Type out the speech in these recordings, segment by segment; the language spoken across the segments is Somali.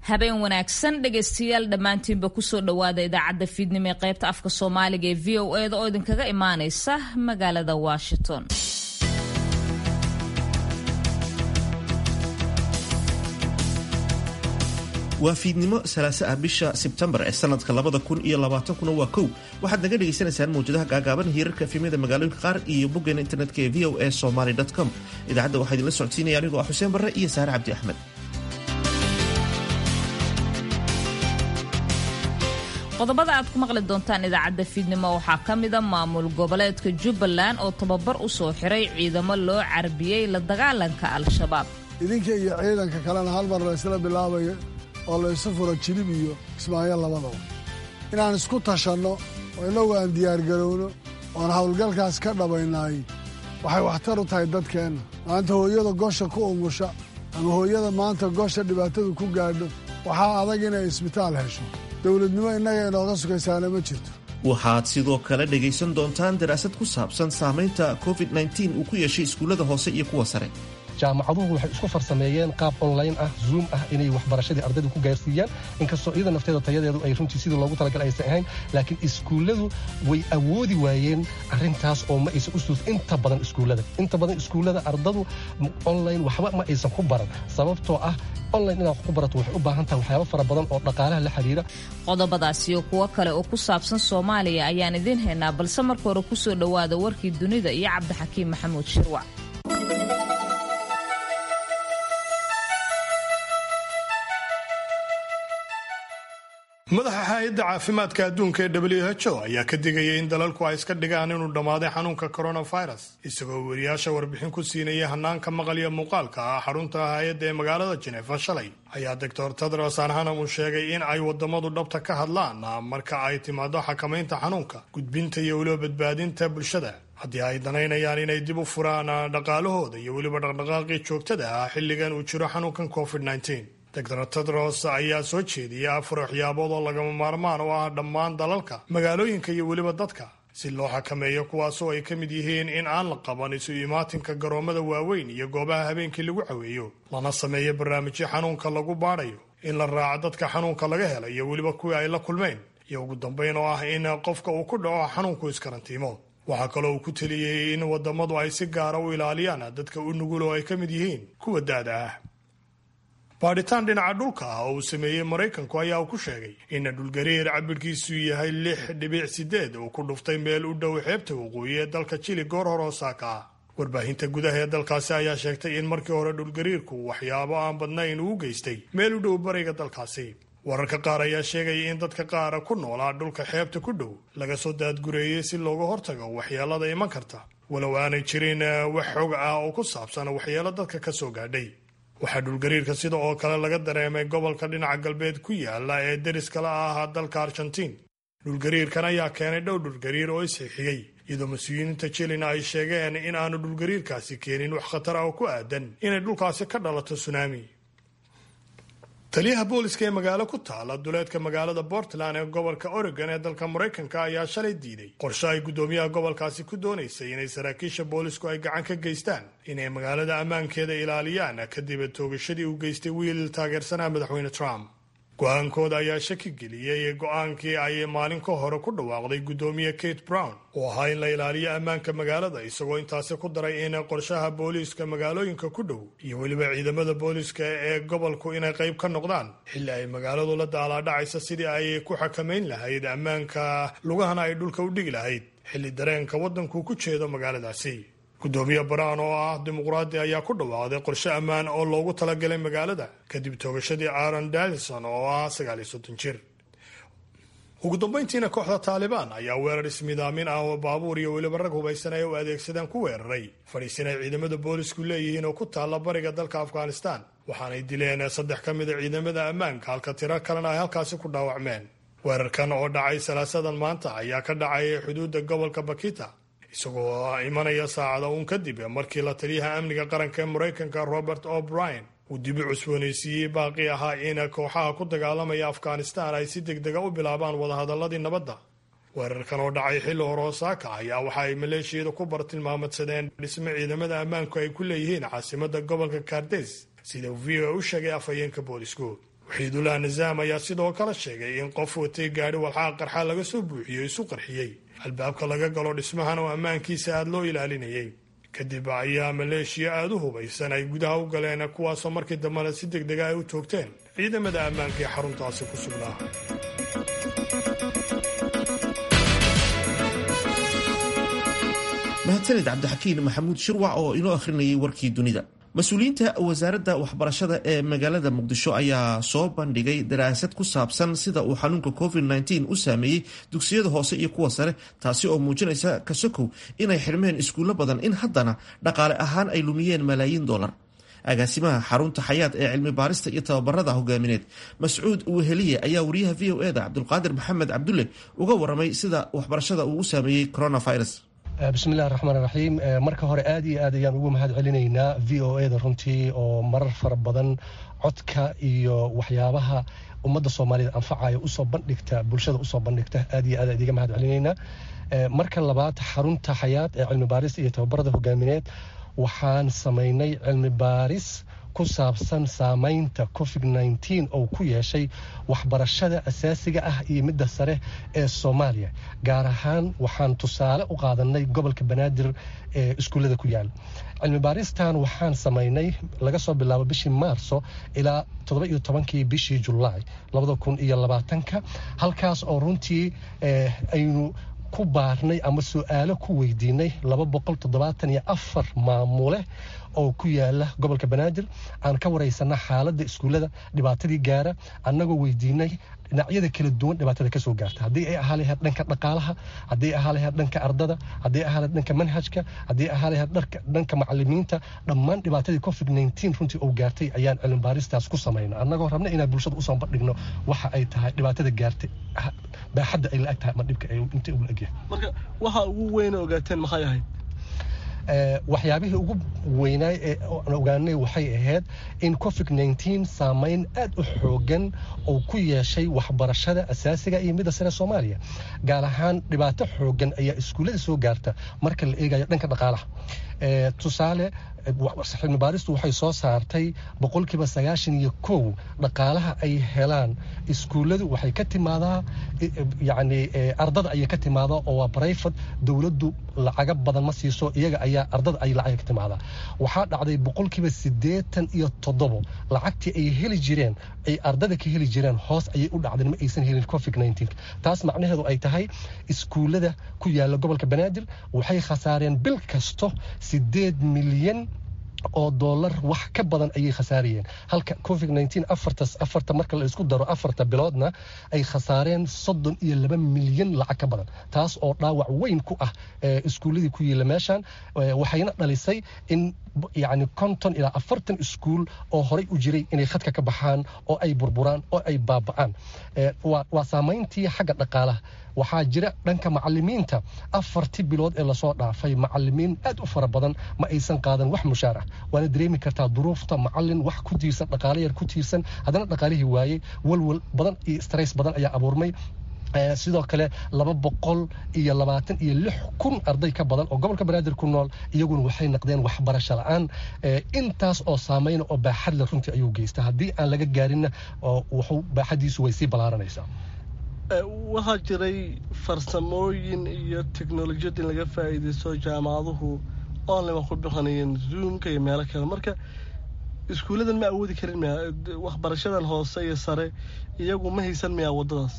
habeen wanaagsan dhegaystayaal dhammaantiinba kusoo dhowaada idaacadda fiidnimo ee qaybta afka soomaaliga ee v o eda oo idinkaga imaaneysa magaalada washington waa fiidnimo salaase ah bisha sebtembar ee sanadka labada kun iyo labaatankuna waa kow waxaad naga dhagaysanaysaan mawjadaha gaagaaban hiirarka efemyada magaalooyinka qaar iyo boggeena internetka ee v o a somaly com idaacadda waxaa idinla socodsiinaya anigoo ah xuseen barre iyo saare cabdi axmed qodobada aad ku maqli doontaan idaacadda fiidnimo waxaa ka mida maamul goboleedka jubbaland oo tababar u soo xiray ciidamo loo carbiyey la dagaalanka al-shabaab idinka iyo ciidanka kalena hal mar la ysla bilaabayo oo la ysu furo jilib iyo kismaayo labadaba inaan isku tashanno oo innagu aan diyaargarowno oon howlgalkaas ka dhabaynaay waxay waxtar u tahay dadkeenna maanta hooyada gosha ku umusha ama hooyada maanta gosha dhibaatadu ku gaadho waxaa adag inay isbitaal hesho dowladnimo innaga inooga sugaysaana ma jirto waxaad sidoo kale dhegaysan doontaan daraasad ku saabsan saamaynta covid uu ku yeeshay iskuullada hoose iyo kuwa sare jaamacaduhu waxay isku farsameeyeen qaab online ah zoom ah inay waxbarashadii ardayda ku gaarsiiyaan inkastoo iyada nafteeda tayadeedu ay runtii sidii loogu talagal aysan ahayn laakiin iskuulladu way awoodi waayeen arrintaas oo ma aysan u suus inta badan iskuullada inta badan iskuullada ardadu online waxba ma aysan ku baran sababtoo ah online inaad wax ku barato waxay u baahan tahay waxyaabo fara badan oo dhaqaalaha la xiriira qodobadaas iyo kuwo kale oo ku saabsan soomaaliya ayaan idiin haynaa balse marka hore kusoo dhowaada warkii dunida iyo cabdixakiim maxamuud shirwac madaxa hay-adda caafimaadka adduunka ee w h o ayaa ka digaya in dalalku ay iska dhigaan inuu dhammaaday xanuunka coronavirus isagoo weriyaasha warbixin ku siinaya hanaanka maqal iyo muuqaalka ah xarunta hay-adda ee magaalada jenefa shalay ayaa doctor tedros anhanam uu sheegay in ay wadamadu dhabta ka hadlaan marka ay timaado xakamaynta xanuunka gudbinta iyo weliba badbaadinta bulshada haddii ay danaynayaan inay dib u furaan dhaqaalahooda iyo weliba dhaqdhaqaaqii joogtada ah xilligan uu jiro xanuunkan covid doctor tedros ayaa soo jeediyay afar waxyaabood oo lagama maarmaan u ah dhammaan dalalka magaalooyinka iyo weliba dadka si loo xakameeyo kuwaasoo ay ka mid yihiin in aan la qaban isu imaatinka garoomada waaweyn iyo goobaha habeenkii lagu caweeyo lana sameeyo barnaamijyo xanuunka lagu baadhayo in la raaco dadka xanuunka laga helay iyo weliba kuwii ay la kulmeen iyo ugu dambayn oo ah in qofka uu ku dhaco xanuunku iskarantiimo waxaa kaloo uu ku teliyey in wadamadu ay si gaara u ilaaliyaan dadka u nugul oo ay ka mid yihiin kuwa da-da ah baadhitaan dhinaca dhulka ah oo uu sameeyey maraykanku ayaa uu ku sheegay in dhulgariir cabirkiisu yahay lix dhibic sideed uu ku dhuftay meel u dhow xeebta waqooyi ee dalka jili goor hore oo saaka ah warbaahinta gudaha ee dalkaasi ayaa sheegtay in markii hore dhulgariirku waxyaabo aan badnayn uu geystay meel u dhow bariga dalkaasi wararka qaar ayaa sheegaya in dadka qaara ku noolaa dhulka xeebta ku dhow laga soo daadgureeyey si looga hortago waxyeelada iman karta walow aanay jirin wax xog ah oo ku saabsan waxyeelo dadka ka soo gaadhay waxaa dhulgariirka sida oo kale laga dareemay gobolka dhinaca galbeed ku yaala ee deriskala ah dalka argentiin dhulgariirkan ayaa keenay dhow dhulgariir oo isxixiyey iyadoo mas-uuliyiinta jilina ay sheegeen in aanu dhulgariirkaasi keenin wax khatar ah oo ku aadan inay dhulkaasi ka dhalato sunaami taliyaha booliska ee magaalo ku taala duleedka magaalada portland ee gobolka oregon ee dalka maraykanka ayaa shalay diiday qorshe ay guddoomiyaha gobolkaasi ku doonaysay inay saraakiisha boolisku ay gacan ka geystaan inay magaalada ammaankeeda ilaaliyaan kadib toogashadii uu geystay wiil taageersanaa madaxweyne trump go-aankooda ayaa shaki geliyey go-aankii ay maalin ka hore ku dhawaaqday guddoomiye kate brown oo ahaa in la ilaaliyo ammaanka magaalada isagoo intaasi ku daray in qorshaha booliiska magaalooyinka ku dhow iyo weliba ciidamada booliiska ee gobolku inay qayb ka noqdaan xilli ay magaaladu la daalaadhacaysa sidii ay ku xakamayn lahayd ammaanka lugahana ay dhulka u dhigi lahayd xilli dareenka waddanku ku jeedo magaaladaasi guddoomiye brown oo ah dimuqraadi ayaa ku dhawaaqday qorshe ammaan oo loogu talagalay magaalada kadib toogashadii aaron dalison oo ah sagaal iyo soddon jir ugu dambayntiina kooxda taalibaan ayaa weerar ismidaamin ah oo baabuur iyo weliba rag hubaysan ay u adeegsadeen ku weeraray fadhiisin ay ciidamada boolisku leeyihiin oo ku taalla bariga dalka afghanistan waxaanay dileen saddex ka mida ciidamada ammaanka halka tiro kalena ay halkaasi ku dhaawacmeen weerarkan oo dhacay salaasadan maanta ayaa ka dhacay xuduudda gobolka bakita isagoo imanaya saacada uun kadib markii la taliyaha amniga qaranka ee maraykanka robert o'brien uu dibi cusboonaysiiyey baaqi ahaa in kooxaha ku dagaalamaya afghanistan ay si deg dega u bilaabaan wadahadaladii nabadda weerarkan oo dhacay xilli hore osaaka ayaa waxa ay maleeshiyada ku bartilmaamadsadeen dhisme ciidamada ammaanku ay ku leeyihiin caasimada gobolka kardes sida v o u sheegay afhayeenka boolisku waxiidullah nisaam ayaa sidoo kale sheegay in qof watay gaadhi walxaha qarxa laga soo buuxiyo isu qarxiyey albaabka laga galo dhismahan oo ammaankiisa aada loo ilaalinayay kadib ayaa maleeshiya aada u hubaysan ay gudaha u galeen kuwaasoo markii dambena si deg dega ay u toogteen ciidamada ammaanka ee xaruntaasi ku sugnaa mahadsaned cabdixakiin maxamuud shirwac oo inoo akhrinayay warkii dunida mas-uuliyiinta wasaaradda waxbarashada ee magaalada muqdisho ayaa soo bandhigay daraasad ku saabsan sida uu xanuunka covid-19 u saameeyey dugsiyada hoose iyo kuwa sare taasi oo muujinaysa kasokow inay xidhmeen iskuullo badan in haddana dhaqaale ahaan ay lumiyeen malaayiin dollar agaasimaha xarunta xayaad ee cilmi baarista iyo tababarada hogaamineed mascuud weheliye ayaa wariyaha v o eda cabdulqaadir maxamed cabdulle uga waramay sida waxbarashada uu u saameeyey coronavirus bismillahi raxmaan raxiim marka hore aad iyo aad ayaan ugu mahad celinaynaa v o eda runtii oo marar fara badan codka iyo waxyaabaha ummadda soomaaliyed anfacaya usoo bandhigta bulshada usoo bandhigta aad iyo aad idiga mahad celinaynaa marka labaad xarunta xayaad ee cilmi baarista iyo tababarada hogaamineed waxaan samaynay cilmi baaris ku saabsan saamaynta covid nteen oo ku yeeshay waxbarashada asaasiga ah iyo midda sare ee soomaaliya gaar ahaan waxaan tusaale u qaadanay gobolka banaadir ee iskuullada ku yaal cilmi baaristan waxaan samaynay laga soo bilaabo bishii maarso ilaa toddoba iyo tobankii bishii julaay labada kun iyo labaatanka halkaas oo runtii aynu ku baarnay ama su-aalo ku weydiinay laba boqol toddobaatan iyo afar maamule oo ku yaala gobolka banaadir aan ka waraysana xaaladda iskuullada dhibaatadii gaara annagoo weydiinay dhinacyada kala duwan dhibaatada kasoo gaarta haddii ay ahaa lahayd dhanka dhaqaalaha haddii ahaa lahayd dhanka ardada haddii ahaa lahayd dhanka manhajka haddii ahaa lahayd dhanka macalimiinta dhammaan dhibaatadii covid nteen runtii uu gaartay ayaan cilmi baaristaas ku samayna annagoo rabna inaan bulshada usoo bandhigno waxa ay tahay dhibaatada gaartay baaxadda ay la-ag tahay ama dhibka intay ugu la-egyahay marka waxa ugu weyna ogaateen maxay ahayd waxyaabihii ugu weynaay ee aan ogaanay waxay ahayd in covid nteen saameyn aad u xoogan oo ku yeeshay waxbarashada asaasiga iyo midda sare soomaaliya gaar ahaan dhibaato xoogan ayaa iskuullada soo gaarta marka la eegayo dhanka dhaqaalaha tusaale cilmi baaristu waxay soo saartay boqolkiiba sagaashan iyo kow dhaqaalaha ay helaan iskuulladu waxay ka timaadaa yani ardada ayay ka timaadaa oo waa brifat dowladdu lacaga badan ma siiso iyaga ayaa ardada ay lacaga ka timaadaa waxaa dhacday boqolkiiba siddeetan iyo toddobo lacagtii ay heli jireen ay ardada ka heli jireen hoos ayay u dhacdeen ma aysan helin covid nteen taas macnaheedu ay tahay iskuullada ku yaala gobolka banaadir waxay khasaareen bil kasto siddeed milyan oo doolar wax ka badan ayay khasaarayeen halka covid nteen afartas afarta marka la isku daro afarta biloodna ay khasaareen soddon iyo laba milyan lacag ka badan taas oo dhaawac weyn ku ah iskuulladii ku yiila meeshan waxayna dhalisay in yacni konton ilaa afartan iskuul oo horey u jiray inay khadka ka baxaan oo ay burburaan oo ay baaba'aan waa saamayntii xagga dhaqaalaha waxaa jira dhanka macalimiinta afartii bilood ee lasoo dhaafay macalimiin aad u fara badan ma aysan qaadan wax mushaar ah waana dareemi kartaa duruufta macalin wax ku tiirsan dhaqaale yar ku tiirsan haddana dhaqaalihii waayey walwal badan iyo stress badan ayaa abuurmay sidoo kale laba boqol iyo labaatan iyo lix kun arday ka badan oo gobolka banaadir ku nool iyaguna waxay naqdeen waxbarasho la-aan intaas oo saameyna oo baaxad le runtii ayuu geysta haddii aan laga gaarinna wuxuu baaxadiisu way sii ballaaranaysaa waxaa jiray farsamooyin iyo teknolojiyad in laga faa'iidaysto jaamacaduhu online ku bixinayeen zoomka iyo meelo kale marka iskuulladan ma awoodi karin miya waxbarashadan hoose iyo sare iyagu ma haysan miyaa waddadaas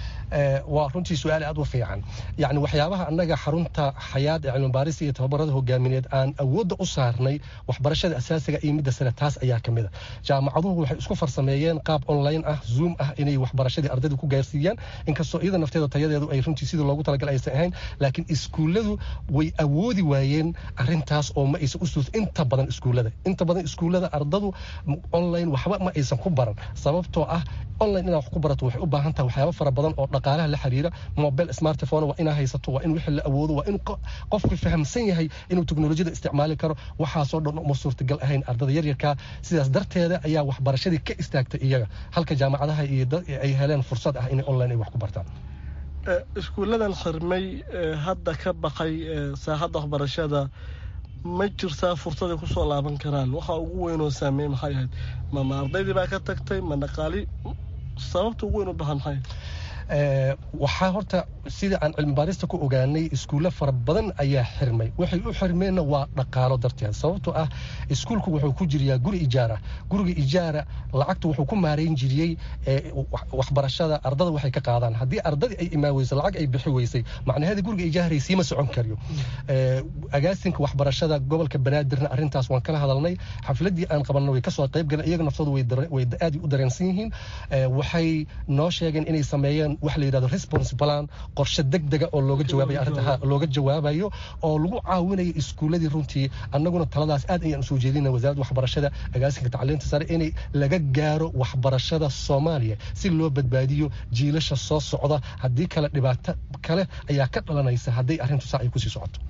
waa runtii su-aal aad u fiican yani waxyaabaha annaga xarunta xayaad ee cilmibaarista iyo tababarada hogaamineed aan awoodda u saarnay waxbarashada asaasiga iyo midda sare taas ayaa ka mid a jaamacaduhu waxay isku farsameeyeen qaab online ah zoom ah inay waxbarashadii ardayda ku gaarsiiyaan inkastoo iyada nafteeda tayadeedu ay runtii sidii loogu talagal aysan ahayn laakiin iskuulladu way awoodi waayeen arintaas oo ma aysan u suus inta badan iskuullada inta badan iskuullada ardadu online waxba ma aysan ku baran sababtoo ah online inaad wax ku barato waxay u baahan tahay waxyaaba fara badan oo dhaqaalaha la xiriira mobile smartphone waa inaa haysato waa in wixii la awoodo waa in qofku fahamsan yahay inuu teknolojiyada isticmaali karo waxaasoo dhan uma suurtagal ahayn ardada yaryarkaa sidaas darteeda ayaa waxbarashadii ka istaagtay iyaga halka jaamacadaha iyo ay heleen fursad ah inay online ay wax ku bartaan iskuulladan xirmay hadda ka baqay saaxadda waxbarashada ma jirtaa fursaday kusoo laaban karaan waxa ugu weynoo saameey maxay ahayd ma ma ardaydii baa ka tagtay ma dhaqaali sababta ugu weyn u bahan maxay waxaa horta sida aan cilmibaarista ku ogaanay iskuulle fara badan ayaa xirmay waxay u xirmeenna waa dhaqaalo darteed sababtoo ah iskuulku wuxuu ku jiriyaa guri ijaara guriga ijaara lacagta wuxuu ku maarayn jiriyey waxbarashada ardada waxay ka qaadaan haddii ardadii ay imaan weyso lacag ay bixi weysay macnaheeda guriga ijaaray siima socon karyo agaasinka waxbarashada gobolka banaadirna arrintaas waan kala hadalnay xafladii aan qabanna way kasoo qayb galeen iyaga naftoodu way aad u dareensan yihiin waxay noo sheegeen inay sameeyeen wax la yidhahdo response plan qorshe degdega oo looga jawaabayo arrinta looga jawaabayo oo lagu caawinayo iskuuladii runtii annaguna taladaas aad ayaan usoo jeedina wasaaradda waxbarashada agaasinka tacliinta sare inay laga gaaro waxbarashada soomaaliya si loo badbaadiyo jiilasha soo socda haddii kale dhibaato kale ayaa ka dhalanaysa hadday arrintu saa ay kusii socoto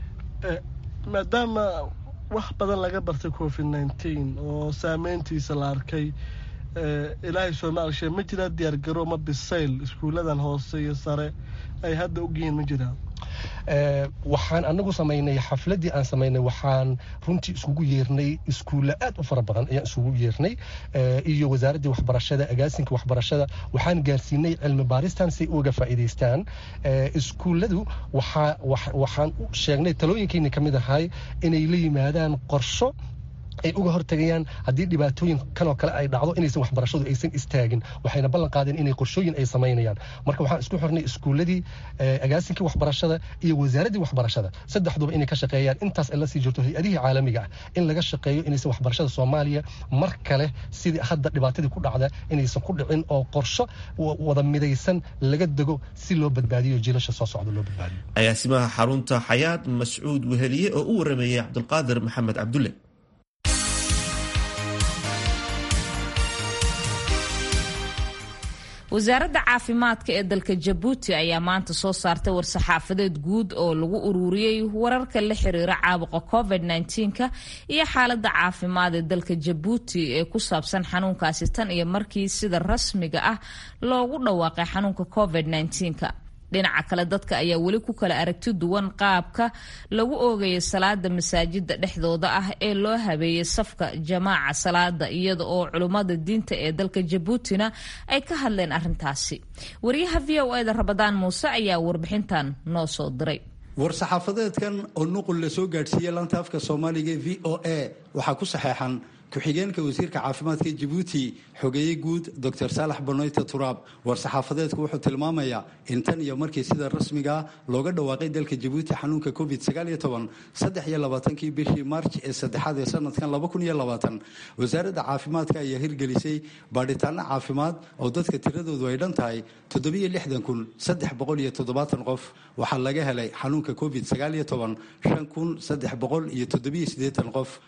maadaama wax badan laga bartay covid nneteen oo saameyntiisa la arkay ilaahay soomaalishe ma jiraa diyaargaro ma bisayl iskuulladan hoose iyo sare ay hadda ogyihiin ma jiraan waxaan anagu samaynay xafladii aan samaynay waxaan runtii isugu yeernay iskuulle aad u fara badan ayaan isugu yeernay iyo wasaaraddii waxbarashada agaasinka waxbarashada waxaan gaarsiinay cilmi baaristan si uga faa'iidaystaan iskuulladu waxaan u sheegnay talooyinkeeni ka mid ahay inay la yimaadaan qorsho ay uga hortagayaan haddii dhibaatooyin kanoo kale ay dhacdo inaysan waxbarashadu aysan istaagin waxayna ballan qaadeen inay qorshooyin ay samaynayaan marka waxaan isku xirnay iskuulladii agaasinkii waxbarashada iyo wasaaraddii waxbarashada saddexduba inay ka shaqeeyaan intaas ay la sii jirto hay-adihii caalamiga ah in laga shaqeeyo inaysan waxbarashada soomaaliya mar kale sidii hadda dhibaatadii ku dhacda inaysan ku dhicin oo qorsho wada midaysan laga dego si loo badbaadiyo jiilasha soo socda loo badbaadiyo agaasimaha xarunta xayaad mascuud weheliye oo u warameeyey cabdulqaadir maxamed cabdulle wasaaradda caafimaadka ee dalka jabuuti ayaa maanta soo saartay war-saxaafadeed guud oo lagu ururiyey wararka la xiriira caabuqa covid -19ka iyo xaaladda caafimaad ee dalka jabuuti ee ku saabsan xanuunkaasi tan iyo markii sida rasmiga ah loogu dhawaaqay xanuunka covid -19ka dhinaca kale dadka ayaa weli ku kala aragti duwan qaabka lagu oogaya salaada masaajida dhexdooda ah ee loo habeeyey safka jamaaca salaada iyada oo culummada diinta ee dalka jabuutina ay ka hadleen arintaasi wariyaha v o eda rabadaan muuse ayaa warbixintan noo soo diray war-saxaafadeedkan oo nuqul la soo gaadhsiiyey laanta afka soomaaliga v o a waxaa ku saxeexan ku-xigeenka wasiirka caafimaadka jabuuti xogeeye guud dor saalax banoyte turaab war-saxaafadeedku wuxuu tilmaamayaa in tan iyo markii sida rasmigaa looga dhawaaqay dalka jabuuti xanuunka covid kii bishii maarj ee saddexaad ee sanadkan wasaaradda caafimaadka ayaa hirgelisay baadhitaano caafimaad oo dadka tiradoodu ay dhan tahay qof waxaa laga helay xanuunka covid qof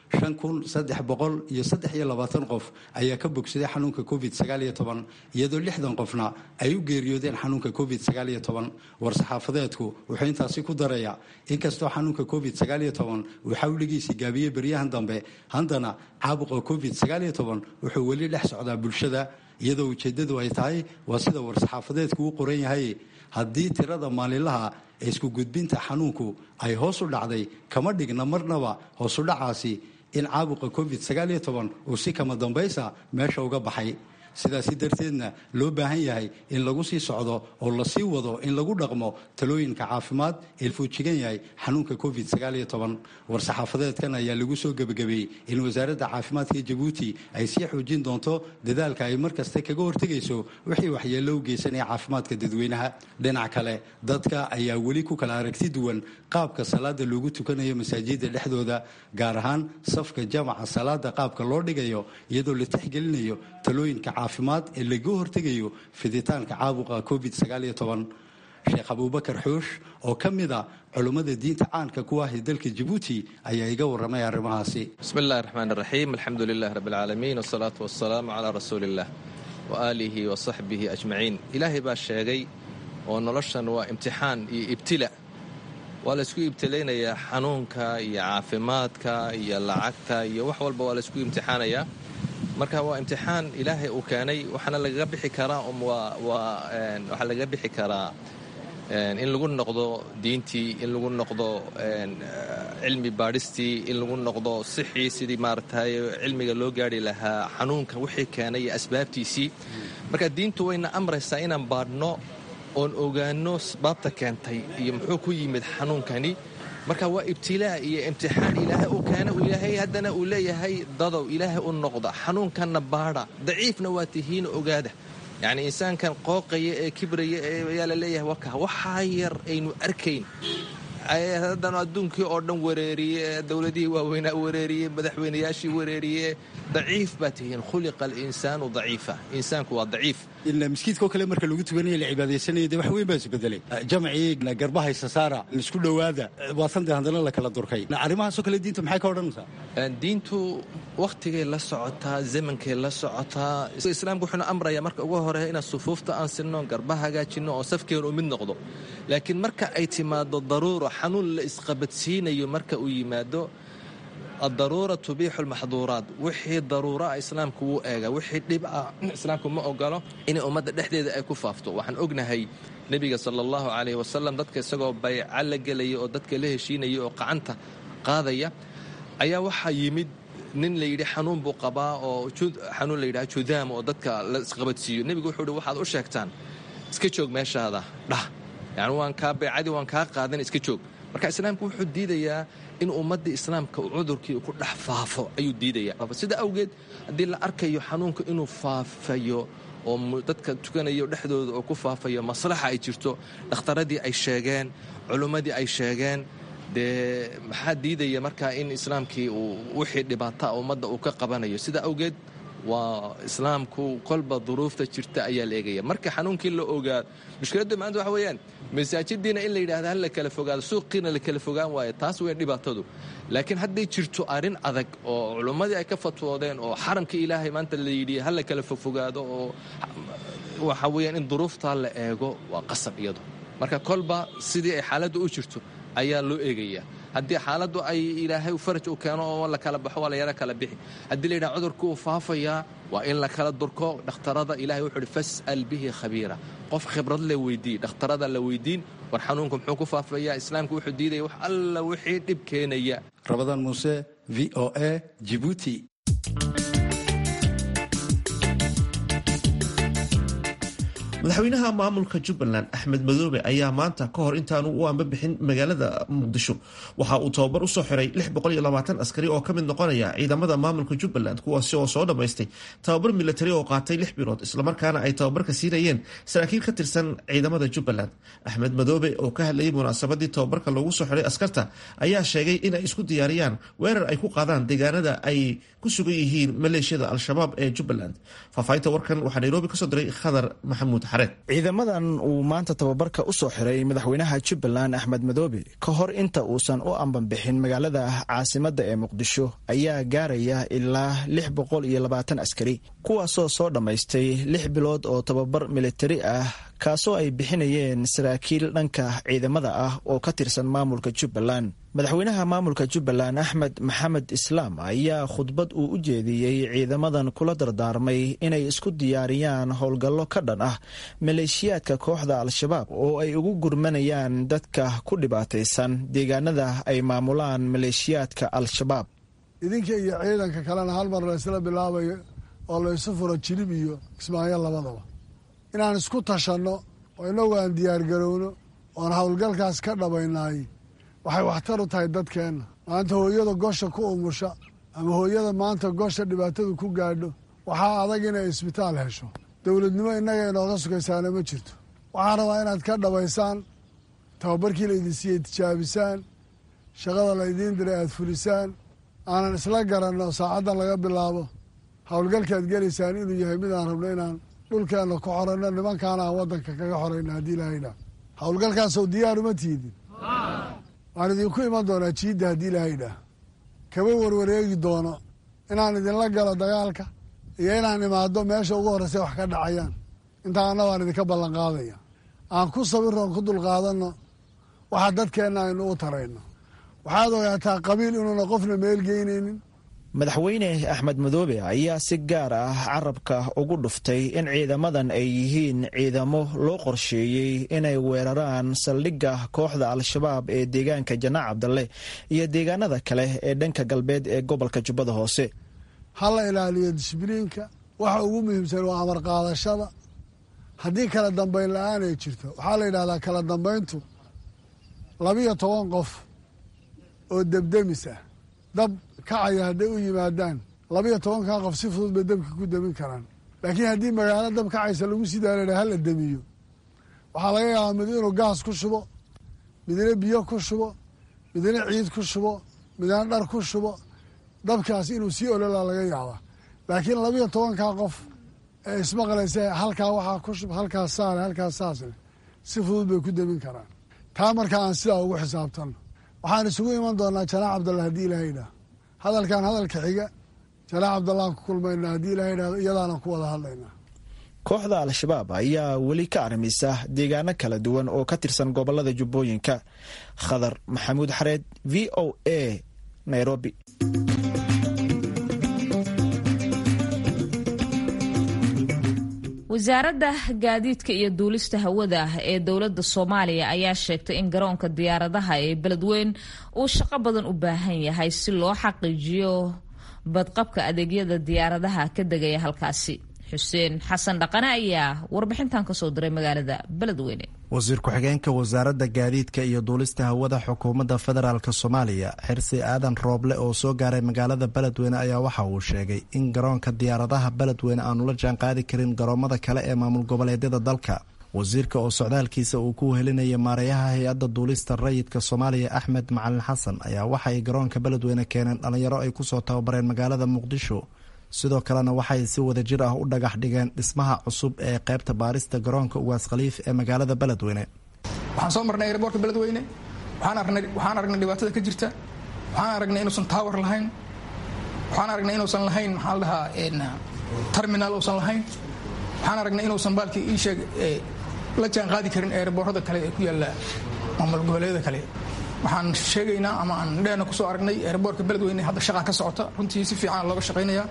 qof ayaa ka bogsaday xanuunka covid iyadoo lixdan qofna ay u geeriyoodeen xanuunka covid war-saxaafadeedku wuxuu intaasi ku darayaa inkastoo xanuunka covid uu xawligiisii gaabiyey beryahan dambe haddana caabuqa covid wuxuu weli dhex socdaa bulshada iyadoo ujeedadu ay tahay waa sida war-saxaafadeedku u qoran yahay haddii tirada maalinlaha ee isku gudbinta xanuunku ay hoos u dhacday kama dhigna marnaba hoosu dhacaasi in caabuqa covid uu si kama dambaysa meesha uga baxay sidaasi darteedna loo baahan yahay in lagu sii socdo oo lasii wado in lagu dhaqmo talooyinka caafimaad ee fuujigan yahay xanuunka covid war-saxaafadeedkan ayaa lagu soo gebagabeeyey in wasaaradda caafimaadka jabuuti ay sii xoojin doonto dadaalka ay mar kasta kaga hortegayso wixii waxyeello u geysanaya caafimaadka dadweynaha dhinac kale dadka ayaa weli ku kala aragti duwan qaabka salaada loogu tukanayo masaajida dhexdooda gaar ahaan safka jamaca salaada qaabka loo dhigayo iyadoo la tixgelinayo talooyinka caafimaad ee laga hortegayo fiditaanka caabuqa covid sheekh abuubakar xuush oo ka mid a culummada diinta caanka ku ah ee dalka jabuuti ayaa iga warramay arrimahaasi bismi illahi raxmaan raxiim alxamdu lilah rabi alcaalamiin wasalaatu wasalaamu calaa rasuuli illah wa aalihi wa saxbihi ajmaciin ilaahay baa sheegay oo noloshan waa imtixaan iyo ibtila waa laysku ibtilaynayaa xanuunka iyo caafimaadka iyo lacagta iyo wax walba waa laysku imtixaanayaa marka waa imtixaan ilaahay uu keenay waxaana lagaga bixi karaa waxaa lagaga bixi karaa in lagu noqdo diintii in lagu noqdo cilmi baadhistii in lagu noqdo sixii sidii maaragtay cilmiga loo gaari lahaa xanuunka wixii keenay iyo asbaabtiisii marka diintu wayna amraysaa inaan baadhno oon ogaano asbaabta keentay iyo muxuu ku yimid xanuunkani marka waa ibtilaa iyo imtixaan ilaahay uu keena ilaahay haddana uu leeyahay dadow ilaahay u noqda xanuunkanna baadha daciifna waa tihiin ogaada yacni insaankan qooqaya ee kibraya ayaa la leeyahay waka waxaa yar aynu arkayn haddana adduunkii oo dhan wareeriye dowladihii waaweynaa wareeriye madaxweynayaashii wareeriye daciif baa tihiin khuliqa alinsaanu daciifa insaanku waa daciif miskiidkao kale marka lagu tukanaya la cibaadaysanaya de wax weyn baa isbedelay jamcii garbahaysa saara isku dhowaada waasan de haddana la kala durkay arrimahaasoo kale diinta maxay ka odhanaysaa diintu wakhtigay la socotaa zamankay la socotaa islaamku wuxuuna amrayaa marka ugu hore inaan sufuufta aan sinno garba hagaajinno oo safkeenu u mid noqdo laakiin marka ay timaado daruuro xanuun la isqabadsiinayo marka uu yimaado addaruura tubiixu lmaxduuraat wixii daruuraa islaamku wuu eega wixii dhib ah islaamku ma ogolo inay ummadda dhexdeeda ay ku faafto waxaan ognahay nebiga sala allahu calayh wasalam dadka isagoo bayca la gelaya oo dadka la heshiinaya oo qacanta qaadaya ayaa waxaa yimid nin la yidhi xanuun buu qabaa oo xanuun la yidhaha judaam oo dadka la isqabadsiiyo nebigu wuxuu yidhi waxaad u sheegtaan iska joog meeshaada dhah yacni waan kaa baycadii waan kaa qaadan iska joog marka islaamku wuxuu diidayaa in ummaddii islaamka cudurkii ku dhex faafo ayuu diidaya sida awgeed haddii la arkayo xanuunka inuu faafayo oo dadka tukanayo dhexdooda oo ku faafayo maslaxa ay jirto dhakhtaradii ay sheegeen culummadii ay sheegeen dee maxaa diidaya markaa in islaamkii uu wixii dhibaata ummadda uu ka qabanayo sida awgeed waa islaamku kolba duruufta jirta ayaa la eegaya marka xanuunkii la ogaa mushkiladda maanta waxa weeyaan masaajidiina in la yidhahda hal la kala fogaado suuqiina la kala fogaan waayo taas weyn dhibaatadu laakiin hadday jirto arrin adag oo culummadii ay ka fatwoodeen oo xaramka ilaahay maanta la yidhi hal la kala fofogaado oo waxa weeyaan in duruuftaa la eego waa qasab iyado marka kolba sidii ay xaaladdu u jirto ayaa loo eegayaa haddii xaaladdu ay ilaahay faraj u keeno oo la kala baxo waa la yaro kala bixi haddii la yidhaha cudurku uu faafayaa waa in la kala durko dhakhtarada ilahay wuxuu uhi fas'al bihi khabiira qof khibrad le weydii dhakhtarada la weydiin war xanuunku muxuu ku faafayaa islaamku wuxuu diidaya wax alla wixii dhib keenaya rabadaan muuse v o a jibuuti madaxweynaha maamulka jubbaland axmed madoobe ayaa maanta ka hor intaanu u ambabixin magaalada muqdisho waxa uu tababar usoo xiray askari oo ka mid noqonaya ciidamada maamulka jubbaland kuwaasi oo soo dhammaystay tababar milatari oo qaatay lix bilood islamarkaana ay tababarka siinayeen saraakiil ka tirsan ciidamada jubbaland axmed madoobe oo ka hadlayay munaasabadii tababarka loogu soo xiray askarta ayaa sheegay in ay isku diyaariyaan weerar ay ku qaadaan deegaanada ay ku sugan yihiin maleeshiyada al-shabaab ee jubbaland faahfaahinta warkan waxaa nairobi kasoo diray khadar maxamuud ciidamadan uu maanta tababarka u soo xiray madaxweynaha jubbaland axmed madoobe ka hor inta uusan u ambanbixin magaalada caasimadda ee muqdisho ayaa gaaraya ilaa lix boqol iyo labaatan askari kuwaasoo soo dhammaystay lix bilood oo tababar militari ah kaasoo ay bixinayeen saraakiil dhanka ciidamada ah oo ka tirsan maamulka jubbaland madaxweynaha maamulka jubbaland axmed maxamed islaam ayaa khudbad uu u jeediyey ciidamadan kula dardaarmay inay isku diyaariyaan howlgallo ka dhan ah maleeshiyaadka kooxda al-shabaab oo ay ugu gurmanayaan dadka ku dhibaataysan deegaanada ay maamulaan maleeshiyaadka al-shabaab idinka iyo ciidanka kalena hal mar laysla bilaabayo oo laysu furo jilib iyo kismaayo labadaba inaan isku tashanno oo inagu aan diyaargarowno oon howlgalkaas ka dhabaynaay waxay waxtar u tahay dadkeenna maanta hooyada gosha ku umusha ama hooyada maanta gosha dhibaatadu ku gaadho waxaa adag inay isbitaal hesho dowladnimo innaga inooga sugaysaana ma jirto waxaan rabaa inaad ka dhabaysaan tababarkii laydin siiyey tijaabisaan shaqada laydiin diray aad fulisaan aanan isla garanno saacaddan laga bilaabo howlgalkaad gelaysaan inuu yahay mid aan rabno inaan dhulkeenna ku xoranno nimankaana aan waddanka kaga xorayno haddii ilaahayna howlgalkaasoo diyaaruma tiidin waan idinku iman doonaa jiidda haddii ilaahayidhaah kaba warwareegi doono inaan idinla galo dagaalka iyo inaan imaado meesha ugu horreysa wax ka dhacayaan intaana waan idinka ballan qaadaya aan ku sabirroon ku dulqaadanno waxa dadkeenna aynu u tarayno waxaad ogaataa qabiil inuuna qofna meel geynaynin madaxweyne axmed madoobe ayaa si gaar ah carabka ugu dhuftay in ciidamadan ay yihiin ciidamo loo qorsheeyey inay weeraraan saldhigga kooxda al-shabaab ee deegaanka janaac cabdalle iyo deegaanada kale ee dhanka galbeed ee gobolka jubbada hoose ha la ilaaliyo disbliinka waxa ugu muhiimsan waa amar qaadashada haddii kala dambayn la-aan ay jirto waxaa la yidhahdaa kala dambayntu labiyo toban qof oo debdemis ah dab kacaya hadday u yimaadaan labiyo tobankaa qof si fudud bay dabka ku demin karaan laakiin haddii magaalo dab kacaysa lagu sii daala hala demiyo waxaa laga yaabaa mid inuu gaas ku shubo midna biyo ku shubo midna ciid ku shubo midna dhar ku shubo dabkaas inuu sii ololaa laga yaabaa laakiin labiyo tobankaa qof ee ismaqlaysa halkaa waxaa ku shub halkaas saale halkaas saasle si fudud bay ku demin karaan taa markaa aan sidaa ugu xisaabtanno waxaan isugu iman doonaa janaax cabdalla haddii ilaha idhaah hadalkan hadalka xiga janaax cabdallaan ku kulmayna haddii ilaha idhahdo iyadaana ku wada hadlaynaa kooxda al-shabaab ayaa weli ka armisa deegaano kala duwan oo ka tirsan gobolada jubbooyinka khadar maxamuud xareed v o a nairobi wasaaradda gaadiidka iyo duulista hawada ee dowladda soomaaliya ayaa sheegtay in garoonka diyaaradaha ee beledweyn uu shaqo badan u baahan yahay si loo xaqiijiyo badqabka adeegyada diyaaradaha ka degaya halkaasi xuseen xasan dhaqane ayaa warbixintan kasoo diray magaalada beledweyne wasiir ku-xigeenka wasaaradda gaadiidka iyo duulista hawada xukuumadda federaalk soomaaliya xirsi aadan rooble oo soo gaaray magaalada beledweyne ayaa waxa uu sheegay in garoonka diyaaradaha beledweyne aanu la jaanqaadi karin garoomada kale ee maamul goboleedyada dalka wasiirka oo socdaalkiisa uu ku helinaya maareeyaha hay-adda duulista rayidka soomaaliya axmed macalin xasan ayaa waxa ay garoonka beledweyne keeneen dhallinyaro ay kusoo tababareen magaalada muqdisho sidoo kalena waxay si wada jir ah u dhagax dhigeen dhismaha cusub ee qaybta baarista garoonka ugaas khaliif ee magaalada beledweyne waxaan soo marnay airboortka beledweyne waxaan aragnay dhibaatada ka jirta waxaan aragnay inuusan tower lahayn waxaan aragnay inuusan lahayn maxaa la dhahaa terminal uusan lahayn waxaan aragnay inuusan baalkii ii sheeg la jaan qaadi karin airboorada kale ee ku yaalla maamul goboleedyada kale waxaan sheegaynaa ama aan dheena kusoo aragnay airboortka beledweyne hadda shaqaa ka socota runtii si fiican looga shaqaynayaa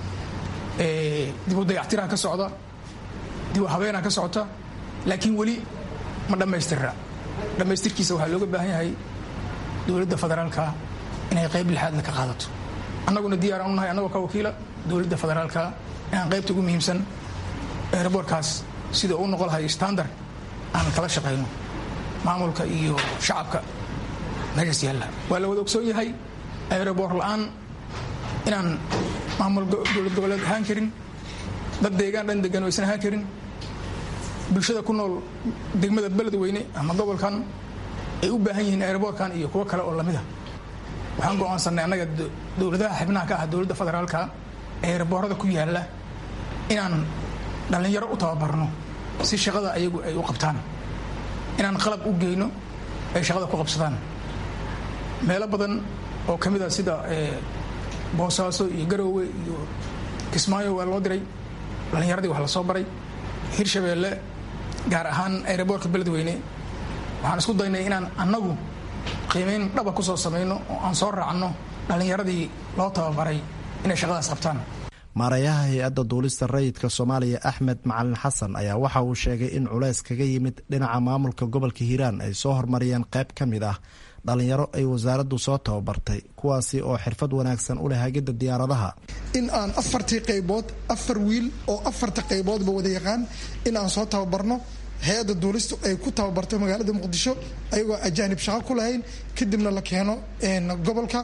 dib u dayactiraa ka socda dib u habeenaa ka socota laakiin weli ma dhammaystirra dhammaystirkiisa waxaa looga baahan yahay dowladda federaalka inay qayb lixaadna ka qaadato annaguna diyaaraan u nahay annagoo ka wakiila dowladda federaalka inaan qaybta ugu muhiimsan airboortkaas sida uu noqon lahay standard aan kala shaqayno maamulka iyo shacabka meeshaas yaalla waa la wada ogsoon yahay aeroboor la'aan inaan maamul dowlad goboleed ahaan karin dad deegaan dhan degan aysan ahaan karin bulshada ku nool degmada beledweyne ama gobolkan ay u baahan yihiin aeroboorkan iyo kuwo kale oo lamid a waxaan go'aansanay annaga dowladaha xibnaha ka ah dowladda federaalka aeroboorada ku yaalla inaan dhallinyaro u tababarno si shaqada ayagu ay u qabtaan inaan qalab u geyno ay shaqada ku qabsadaan meelo badan oo ka mid a sida boosaaso iyo garoowe iyo kismaayo waa loo diray dhallinyaradii wax la soo baray hirshabeelle gaar ahaan aeroboortka beledweyne waxaan isku daynay inaan annagu qiimayn dhaba ku soo samayno oo aan soo raacno dhallinyaradii loo tababaray inay shaqadaas qabtaan maareeyaha hay-adda duulista rayidka soomaaliya axmed macalin xasan ayaa waxa uu sheegay in culays kaga yimid dhinaca maamulka gobolka hiiraan ay soo hormariyeen qayb ka mid ah dhallinyaro ay wasaaraddu soo tababartay kuwaasi oo xirfad wanaagsan u leh hagidda diyaaradaha in aan afartii qaybood afar wiil oo afarta qayboodba wada yaqaan in aan soo tababarno hay-adda duulistu ay ku tababarto magaalada muqdisho ayagoo ajaanib shaqo ku lahayn kadibna la keeno gobolka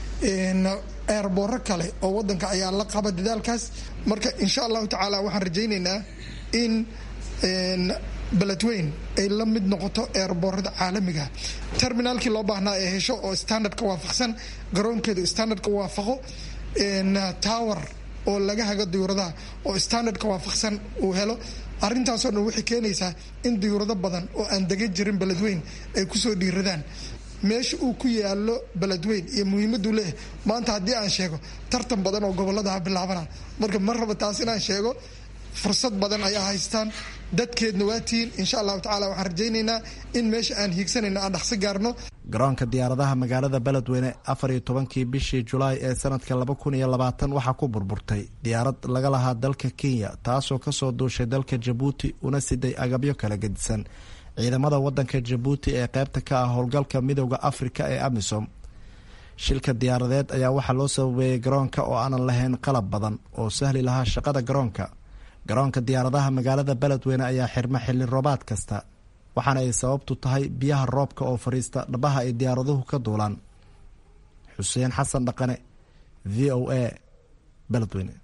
eerbooro kale oo wadanka ayaa la qaba dadaalkaas marka insha allahu tacaala waxaan rajaynaynaa in beledweyn ay la mid noqoto eerboorada caalamiga terminaalkii loo baahnaa ee hesho oo standardka waafaqsan garoonkeedu standardka waafaqo tower oo laga hago diyuuradaha oo standardka waafaqsan uu helo arrintaasoo dhan waxay keenaysaa in diyuurado badan oo aan degan jirin beledweyn ay kusoo dhiiradaan meesha uu ku yaalo beledweyn iyo muhiimaduu leeyahay maanta haddii aan sheego tartan badan oo goboladaha bilaabana marka ma raba taas inaan sheego fursad badan ayaa haystaan dadkeedna waa tihiin insha allahu tacala waxaan rajaynaynaa in meesha aan hiigsanayno aan dhaqsi gaarno garoonka diyaaradaha magaalada beledweyne afar iyo tobankii bishii julaay ee sanadka laba kun iyo labaatan waxaa ku burburtay diyaarad laga lahaa dalka kenya taasoo kasoo duushay dalka jabuuti una siday agabyo kala gedisan ciidamada wadanka jabuuti ee qeybta ka ah howlgalka midooda afrika ee amisom shilka diyaaradeed ayaa waxaa loo sababeeyey garoonka oo aanan lahayn qalab badan oo sahli lahaa shaqada garoonka garoonka diyaaradaha magaalada beledweyne ayaa xirma xilli roobaad kasta waxaana ay sababtu tahay biyaha roobka oo fadhiista dhabaha ay diyaaraduhu ka duulaan xuseen xasan dhaqane v o a beledweyne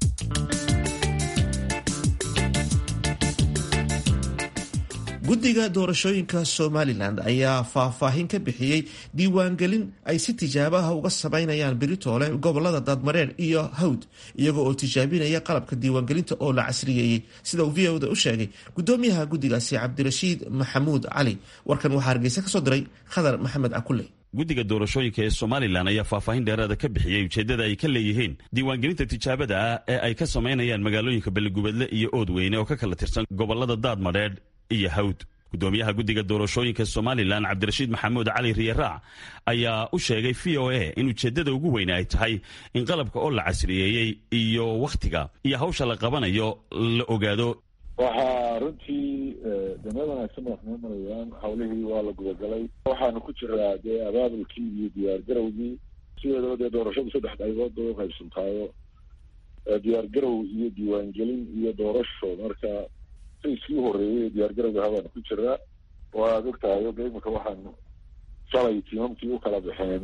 guddiga doorashooyinka somalilan ayaa faahfaahin ka bixiyey diiwaangelin ay si tijaabaha uga samaynayaan beritoole gobolada daadmareer iyo hawd iyago oo tijaabinaya qalabka diiwaangelinta oo la casriyeeyey sida uu v oda u sheegay gudoomiyaha guddigaasi cabdirashiid maxamuud cali warkan waxaa hargeysa kasoo diray khadar maxamed cakule guddiga doorashooyinka ee somalilan ayaa faahfaahin dheeraada ka bixiyey ujeeddada ay ka leeyihiin diiwaangelinta tijaabada ah ee ay ka samaynayaan magaalooyinka beligubadle iyo oodweyne oo ka kala tirsan gobolada daadmadheedh iyo hawd gudoomiyaha guddiga doorashooyinka somalilan cabdirashiid maxamuud cali riyaraac ayaa u sheegay v o a in ujeeddada ugu weyne ay tahay in qalabka oo la casriyeeyey iyo wakhtiga iyo hawsha la qabanayo la ogaado waxaa runtii dameel wanaagsan baa noo marayaan hawlihii waa la gudagalay waxaanu ku jiraa dee abaabulkii iyo diyaar garowgii sideedaba dee doorashadu saddex qaybood bay uqaybsantaayo diyaar garow iyo diiwaangelin iyo doorasho marka sayskii horeeyay diyaar garowga habaanu ku jiraa waad ogtahay oga imika waxaanu shalay tiimamkii u kala baxeen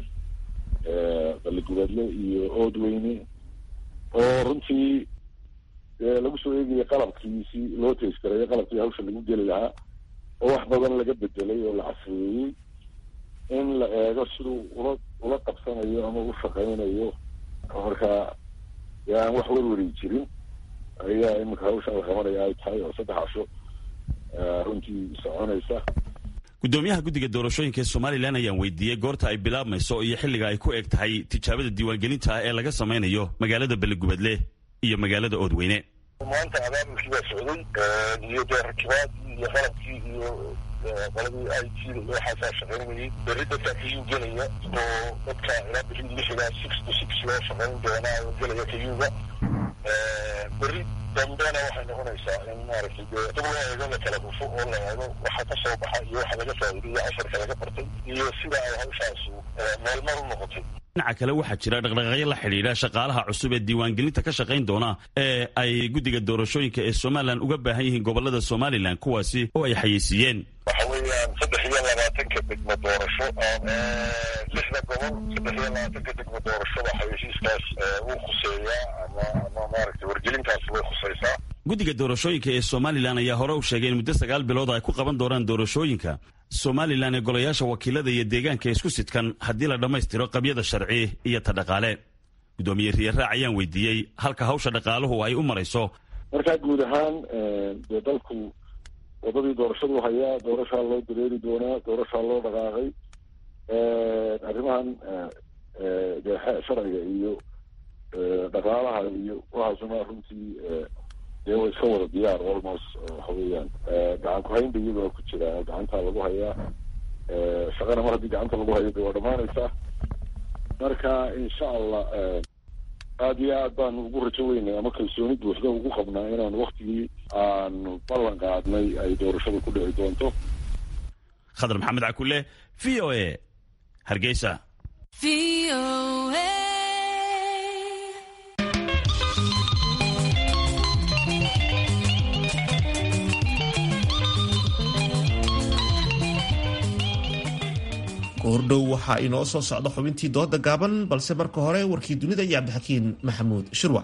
baligubeedle iyo oodweyne oo runtii lagu soo eegaya qalabkii si loo tayskareeyo qalabkii hawsha lagu geli lahaa oo wax badan laga bedelay oo la casriyeeyey in la eego siduu ula ula qabsanayo ama u shaqaynayo marka aan wax werweri jirin ayaa iminka hawsha la qabanaya ay tahay oo saddex casho runtii soconaysa gudoomiyaha guddiga doorashooyinka ee somalilan ayaan weydiiyey goorta ay bilaabmayso iyo xilliga ay ku eg tahay tijaabada diiwaangelinta ee laga samaynayo magaalada beligubadle iyo magaalada oodweyne maanta abaabulkii baa socday iyo dee rakibaadii iyo qalabkii iyo qoladii i t iyo waxaasaa shaqaynayay berri dadka kayuu gelaya oo dadka ilaa bixi lixiga six to six loo shaqayn doonaa oo gelaya kayuga berri dambena waxay noqonaysaa in maaragtay dee dib loo eego la kala dhufo oo la eego waxa ka soo baxa iyo waxa laga faa'iiday iyo casharka laga bartay iyo sida ay hawshaasu meelmar u noqotay dhinaca kale waxaa jira dhaqdhaqaaqyo la xidhiidha shaqaalaha cusub ee diiwaangelinta ka shaqayn doona ee ay guddiga doorashooyinka ee somalilan uga baahan yihiin gobolada somalilan kuwaasi oo ay xayeysiiyeen waxa weeyaan saddex iyo labaatanka degmo doorasho lixda gobol saddex iyo labaatanka degmo doorashoda xayeysiiskaas wuu khuseeyaa ama ama maaragtay wargelintaas way khusaysaa guddiga doorashooyinka ee somalilan ayaa hore u sheegay in muddo sagaal bilood ay ku qaban doonaan doorashooyinka somalilan ee golayaasha wakiilada iyo deegaanka isku sidkan haddii la dhammaystiro qabyada sharci iyo ta dhaqaale guddoomiye riyaraac ayaan weydiiyey halka hawsha dhaqaaluhu ay u marayso markaa guud ahaan dee dalku wadadii doorashadu hayaa doorashaa loo dareeri doonaa doorashaa loo dhaqaaqay arrimahan dee sharciga iyo dhaqaalaha iyo waxaasuna runtii dee way iska wada diyaar almost waxa weeyaan gacan ku-haynba iyagoo ku jira gacantaa lagu hayaa shaqana mar haddii gacanta lagu hayo de waa dhamaanaysaa marka insha allah aada iyo aad baanu ugu rajo weynay ama kalsooni buuxda ugu qabnaa inaan waktigii aanu ballan qaadnay ay doorashadu ku dhici doonto khadar maxamed cakule v o a hargeysa goordhow waxaa inoo soo socda xubintii dooda gaaban balse marka hore warkii dunida iyo cabdixakiin maxamuud shirwac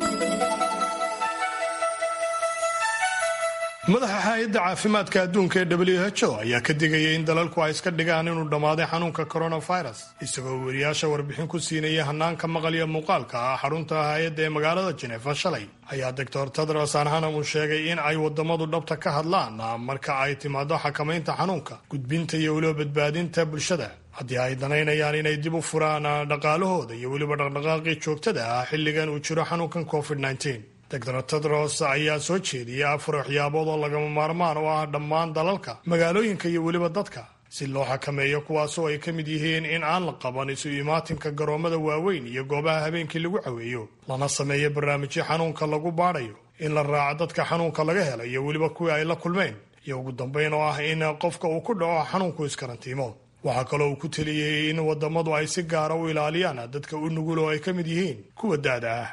madaxa hay-adda caafimaadka adduunka ee w h o ayaa ka digaya in dalalku ay iska dhigaan inuu dhammaaday xanuunka coronavirus isagoo weriyaasha warbixin ku siinaya hanaanka maqal iyo muuqaalka ah xarunta hay-adda ee magaalada jenefa shalay ayaa doctor tedros anhanam uu sheegay in ay wadamadu dhabta ka hadlaan marka ay timaado xakamaynta xanuunka gudbinta iyo weliba badbaadinta bulshada haddii ay danaynayaan inay dib u furaan dhaqaalahooda iyo weliba dhaqdhaqaaqii joogtada ah xilligan uu jiro xanuunkan covid doctor tedros ayaa soo jeediyay afar waxyaabood oo lagama maarmaan u ah dhammaan dalalka magaalooyinka iyo weliba dadka si loo xakameeyo kuwaasoo ay ka mid yihiin in aan la qaban isu imaatinka garoomada waaweyn iyo goobaha habeenkii lagu caweeyo lana sameeyo barnaamijyo xanuunka lagu baadhayo in la raaco dadka xanuunka laga hela iyo weliba kuwii ay la kulmeen iyo ugu dambayn oo ah in qofka uu ku dhaco xanuunku iskarantiimo waxaa kaloo uu ku teliyey in wadamadu ay si gaara u ilaaliyaan dadka u nugul oo ay ka mid yihiin kuwa daada ah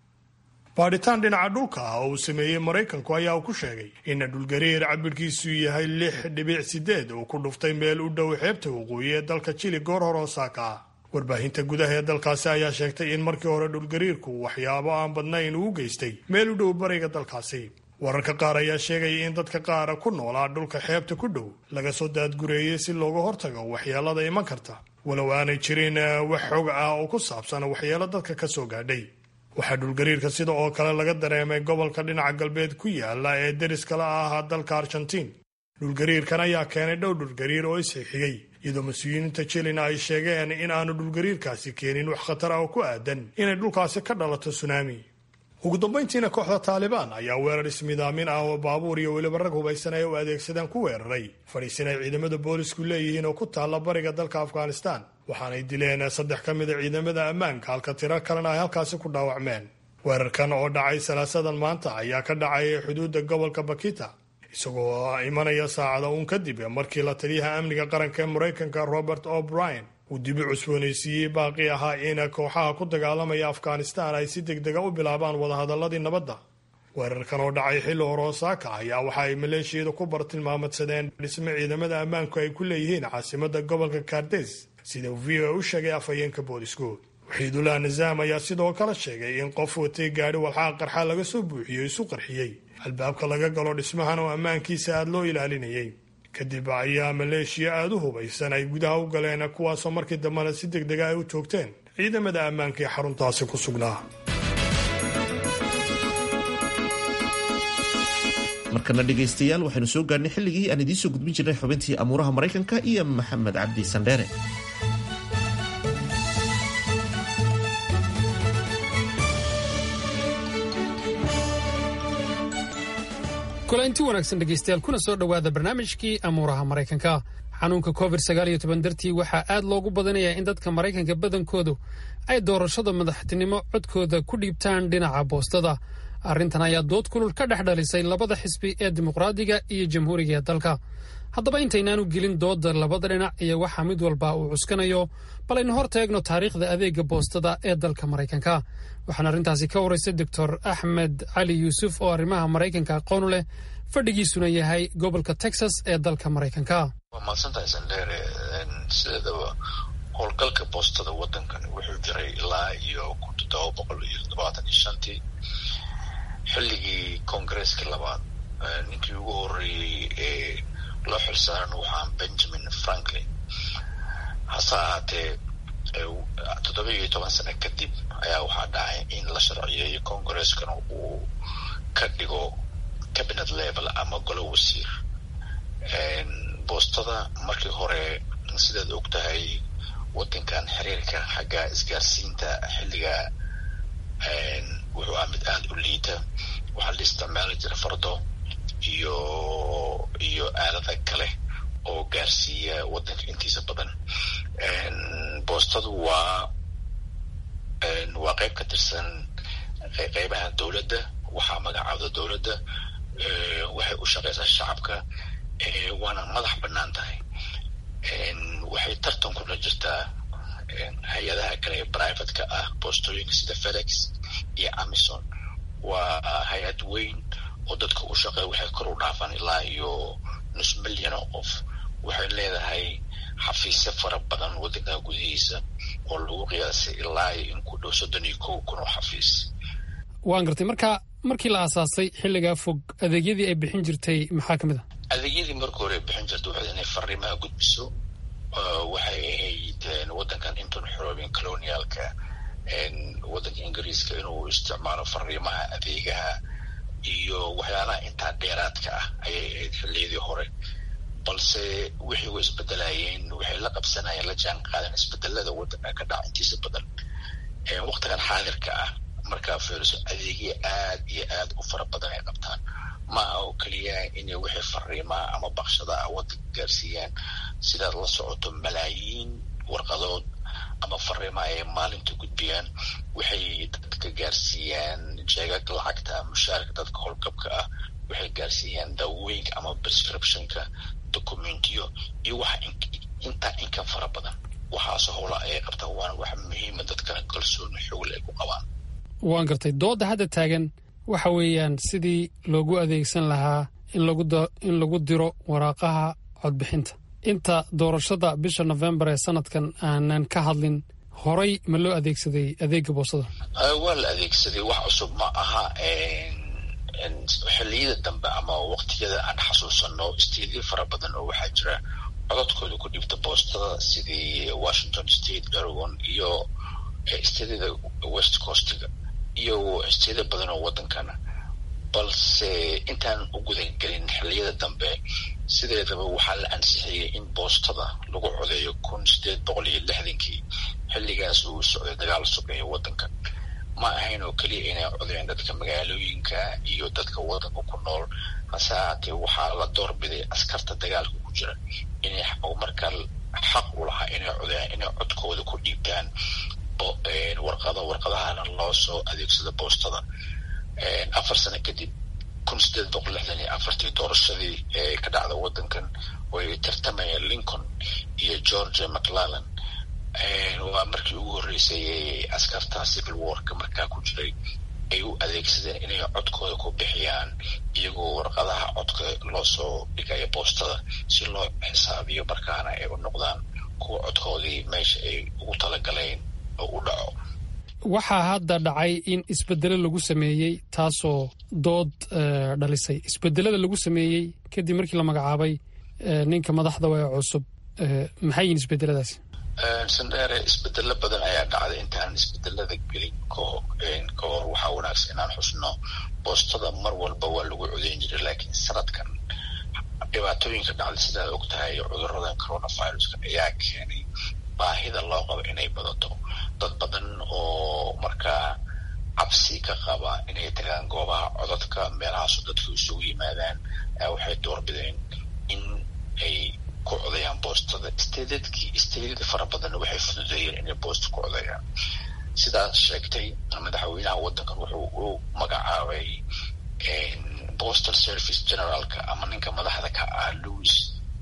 baadhitaan dhinaca dhulka ah oo uu sameeyey maraykanku ayaa uu ku sheegay in dhulgariir cabirkiisu yahay lix dhibic sideed uu ku dhuftay meel u dhow xeebta waqooyi ee dalka jili goor hore osaaka ah warbaahinta gudaha ee dalkaasi ayaa sheegtay in markii hore dhulgariirku waxyaabo aan badnayn uu geystay meel u dhow bariga dalkaasi wararka qaar ayaa sheegaya in dadka qaara ku noolaa dhulka xeebta ku dhow laga soo daadgureeyey si looga hortago waxyeelada iman karta walow aanay jirin wax xog ah oo ku saabsan waxyeelo dadka ka soo gaadhay waxaa dhulgariirka sida oo kale laga dareemay gobolka dhinaca galbeed ku yaala ee deriskala ah dalka argentiin dhulgariirkan ayaa keenay dhow dhulgariir oo isxixiyey iyadoo mas-uuliyiinta jilina ay sheegeen in aanu dhulgariirkaasi keenin wax khatar ah oo ku aadan inay dhulkaasi ka dhalato sunaami ugu dambayntiina kooxda taalibaan ayaa weerar ismidaamin ah oo baabuur iyo weliba rag hubaysan ay u adeegsadeen ku weeraray fadhiisin ay ciidamada boolisku leeyihiin oo ku taalla bariga dalka afghanistan waxaanay dileen saddex ka mida ciidamada ammaanka halka tiro kalena ay halkaasi ku dhaawacmeen weerarkan oo dhacay salaasadan maanta ayaa ka dhacay xuduudda gobolka bakita isagoo imanaya saacada uun kadib markii la taliyaha amniga qaranka ee maraykanka robert o'brien uu dibi cusboonaysiiyey baaqi ahaa in kooxaha ku dagaalamaya afghanistan ay si deg dega u bilaabaan wadahadaladii nabadda weerarkan oo dhacay xilli hore osaaka ayaa waxa ay maleeshiyada ku bartilmaamadsadeen dhisme ciidamada ammaanku ay ku leeyihiin caasimada gobolka kardes sida uu v o u sheegay afhayeenka boolisku waxiidullah nizaam ayaa sidoo kale sheegay in qof watay gaadhi walxaaq qarxa laga soo buuxiyo isu qarxiyey albaabka laga galo dhismahan oo ammaankiisa aada loo ilaalinayay kadib ayaa maleeshiya aada u hubaysan ay gudaha u galeen kuwaasoo markii dambena si deg dega ay u toogteen ciidamada ammaanka ee xaruntaasi ku sugnaa markana dhegaystayaal waxaynu soo gaarnay xilligii aan idiin soo gudbin jirnay xubintii amuuraha maraykanka iyo maxamed cabdi sandheere kulanti wanaagsan dhegaystayaal kuna soo dhowaada barnaamijkii amuuraha maraykanka xanuunka covid dartii waxaa aad loogu badanayaa in dadka maraykanka badankoodu ay doorashada madaxtinimo codkooda ku dhiibtaan dhinaca boostada arrintan ayaa dood kulul ka dhex dhalisay labada xisbi ee dimuqraadiga iyo jamhuuriga ee dalka haddaba intaynaanu gelin dooda labada dhinac iyo waxa mid walba uu cuskanayo bal aynu hor taegno taariikhda adeega boostada ee dalka maraykanka waxaana arrintaasi ka waraysay doctor axmed cali yuusuf oo arrimaha maraykanka aqoonu leh fadhigiisuna yahay gobolka texas ee dalka maraykanka waa mahadsantahay sandheere sideedaba howlgalka boostada waddankan wuxuu jiray ilaa iyo kun toddoba boqol iyo toddobaatan iyo shantii xilligii koongareeska labaad ninkii ugu horreeyey ee loo xilsaaran waxaa benjamin franklin hase ahaatee toddoba iyo toban sano kadib ayaa waxaa dhacay in la sharciyeeyo koongareskana uu ka dhigo cabinet level ama golo wasiir boostada markii hore sidaad og tahay waddankan xiriirka xagga isgaarsiinta xilliga wuxuu ah mid aada u liita waxaa la isticmaali jira fardo iyo iyo aalada kale oo gaarsiiya waddanka intiisa badan boostadu waa waa qayb ka tirsan qeybaha dowladda waxaa magacaabda dowladda waxay u shaqeysaa shacabka waana madax bannaan tahay waxay tartan kula jirtaa hay-adaha kale ee privateka ah boostooyinka sida fedex iyo amison waa hay-ad weyn oo dadka u shaqeeya waxay kor u dhaafaan ilaa iyo nus milyan oo qof waxay leedahay xafiisyo fara badan waddanka gudihiisa oo lagu qiyaasay ilaa iyo in ku dhow soddon iyo kow kun oo xafiis waan gartay marka markii la aasaasay xilligaa fog adeegyadii ay bixin jirtay maxaa ka mid a adeegyadii marka hore ay bixin jirtay waxay inay fariimaha gudbiso waxay ahayd waddankan intuun xoroobin colonialka waddanka ingiriiska inuu isticmaalo fariimaha adeegaha iyo waxyaalaha intaa dheeraadka ah ayay ahayd xilliyadii hore balse wixii way isbedelayeen waxay la qabsanayeen la jaan qaadeen isbedelada waddanka ka dhaca intiisa badan waktigan xaadirka ah markaa fiiriso adeegyo aad iyo aad u fara badan ay qabtaan ma aha oo keliya inay wixii fariimaa ama bakshada ah waddanka gaarsiiyaan sidaad la socoto malaayiin warqadood ama fariima ay maalinta gudbiyaan waxay dadka gaarsiiyaan jeegag lacagta mushaarka dadka howlgabka ah waxay gaarsiiyaan daawooyinka ama prescriptionka documentiyo iyo waxa intaa inka fara badan waxaasoo howla ayay qabtaan waana wax muhiima dadkana kalsooni xoogl ay ku qabaan waan gartay doodda hadda taagan waxa weeyaan sidii loogu adeegsan lahaa in lagu diro waraaqaha codbixinta inta doorashada bisha nofembar ee sanadkan aanan ka hadlin horay ma loo adeegsaday adeega boosada waa la adeegsaday wax cusub ma aha xilliyada dambe ama waqtiyada aan xasuusano isteedyo fara badan oo waxaa jira codadkooda ku dhibta boostada sidii washington state oregon iyo isteedyada west coastga iyo isteedyo badan oo waddankana balse intaan u gudagelin xilliyada dambe sideedaba waxaa la ansixiyey in boostada lagu codeeyo kun sideed boqol iyo lixdankii xilligaas uu socday dagaal sugeeya waddanka ma ahayn oo keliya inay codeen dadka magaalooyinka iyo dadka waddanka ku nool hase haatee waxaa la doorbiday askarta dagaalka ku jira inay markaa xaq u lahaa inay codeyaan inay codkooda ku dhiibtaan warqado warqadahana loo soo adeegsado boostada afar sano kadib kun sideed boqol lixdan iyo afartii doorashadii ee ka dhacda waddankan way tartamayeen lincoln iyo georgia mclellan waa markii ugu horreysay askarta civil warka markaa ku jiray ay u adeegsadeen inay codkooda ku bixiyaan iyagoo warqadaha codka loo soo dhigaya boostada si loo xisaabiyo markaana ay u noqdaan kuwa codkoodii meesha ay ugu talagaleen oo u dhaco waxaa hadda dhacay in isbedelo lagu sameeyey taasoo dood dhalisay isbedelada lagu sameeyey kadib markii la magacaabay ninka madaxda ee cusub maxay yihin isbedeladaasi sandheere isbedelo badan ayaa dhacday intaan isbedelada gelin ka hor waxaa wanaagsan inaan xusno boostada mar walba waa lagu codeyn jiray laakiin sanadkan dhibaatooyinka dhacday sidaad og tahay cuduradan coronaviruska ayaa keenay baahida loo qabo inay badato dad badan oo markaa cabsi ka qaba inay tagaan goobaha codadka meelahaaso dadku isugu yimaadaan waxay doorbideen in ay ku codayaan boostada stedadkii stedada fara badan waxay fududeeyeen inay boosta ku codayaan sidaad sheegtay madaxweynaha waddankan wuxuu u magacaabay postal service generaalka ama ninka madaxda ka ah louis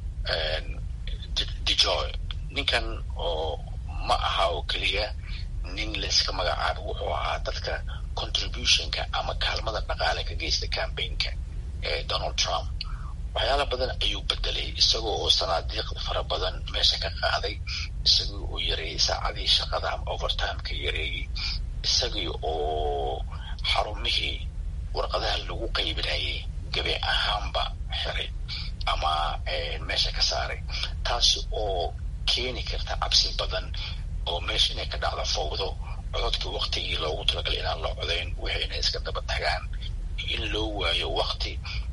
dejoy ninkan oo ma aha oo keliya nin layska magacaabo wuxuu ahaa dadka contributionka ama kaalmada dhaqaale ka geysta campaignka ee donald trump waxyaala badan ayuu bedelay isagoo oo sanaadiiqda fara badan meesha ka qaaday isagii oo yareeyey saacadii shaqada ama overtimeka yareeyey isagii oo xarumihii warqadaha lagu qaybinayay gabe ahaanba xiray ama meesha ka saaray taasi oo keeni karta cabsi badan oo meesha inay ka dhacdo fawdo cododka waktigii loogu talagalay inaan la codayn wixii inay iska daba tagaan in loo waayo wakti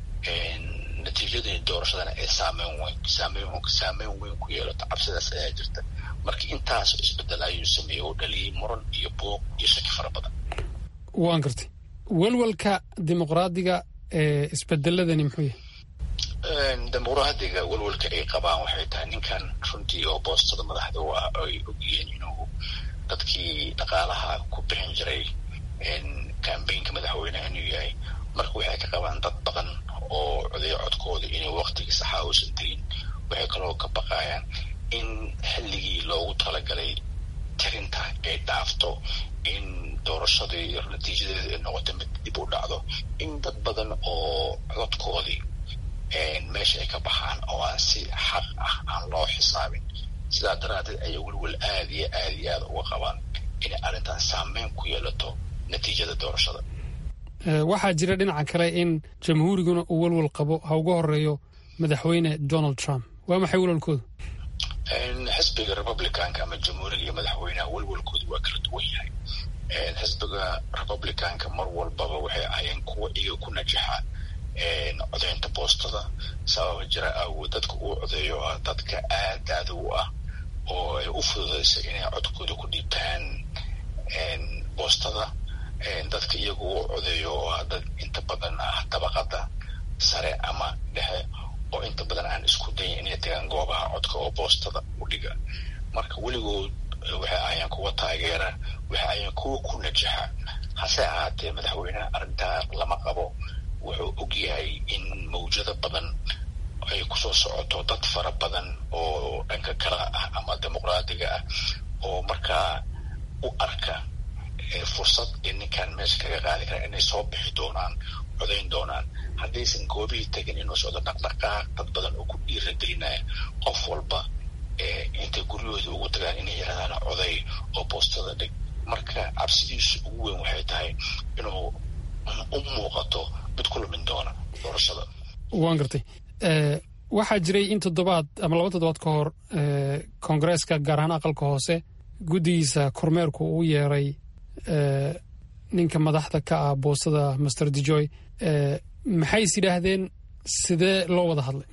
natiijadii doorashadana ay saameyn weyn saameyn saameyn weyn ku yeelato cabsidaas ayaa jirta marka intaas isbedel ayuu sameeyey oo dhaliyey muran iyo buuq iyo shaki fara badan waan gartay welwelka dimuqraadiga ee isbedeladani muxuu yahay dimuqraadiga welwelka ay qabaan waxay tahay ninkan runtii oo boostada madaxda u ah ay ogyihiin inuu dadkii dhaqaalaha ku bixin jiray cambaynka madaxweyneha inuu yahay marka waxay ka qabaan dad badan oo codeyo codkooda inay waktigii saxaa uusan tegin waxay kaloo ka baqayaan in xilligii loogu talagalay tirinta ay dhaafto in doorashadii natiijadeeda ay noqoto mid dib u dhacdo in dad badan oo codkoodii meesha ay ka baxaan oo aan si xaq ah aan loo xisaabin sidaa daraadeed ayay welwel aada iyo aada iyo aada uga qabaan inay arrintan saameyn ku yeelato natiijada doorashada waxaa jira dhinaca kale in jamhuuriguna uu welwel qabo ha uga horeeyo madaxweyne donald trump waa maxay welwelkoodu xisbiga republicanka ama jamhuuriga iyo madaxweynaha welwelkoodu waa kala duwan yahay xisbiga republicanka mar walbaba waxay ahayeen kuwa iyaga ku najaxa codeynta boostada sababa jira awood dadka uu codeeyo ah dadka aad aada u ah oo ay u fududaysa inay codkooda ku dhiibtaan boostada dadka iyagu u codeeyo oo ah dad inta badan ah dabaqada sare ama dhexe oo inta badan aan isku dayin inay tagaan goobaha codka oo boostada u dhiga marka weligood waxay ahayeen kuwa taageera waxay ahayeen kuwa ku najaxa hase ahaatee madaxweyneha arrintaa lama qabo wuxuu og yahay in mawjado badan ay kusoo socoto dad fara badan oo dhanka kale ah ama dimuqraadiga ah oo markaa u arka fursad ee ninkan meesha kaga qaadi kara inay soo bixi doonaan codayn doonaan haddaysan goobihii tegin inuu socdo dhaqdhaqaaq dad badan oo ku dhiiragelinaya qof walba intay guryahooda ugu tagaan inay yarahdaan coday oo boostada dhig marka cabsidiisu ugu weyn waxay tahay inuu u muuqato mid ku lumin doona doorashada waan gartay waxaa jiray in toddobaad ama laba toddobaad ka hor koongareeska gaar ahaan aqalka hoose guddigiisa kormeerku uu yeeray ninka madaxda ka ah boostada master dejoy maxay is yidhaahdeen sidee loo wada hadlay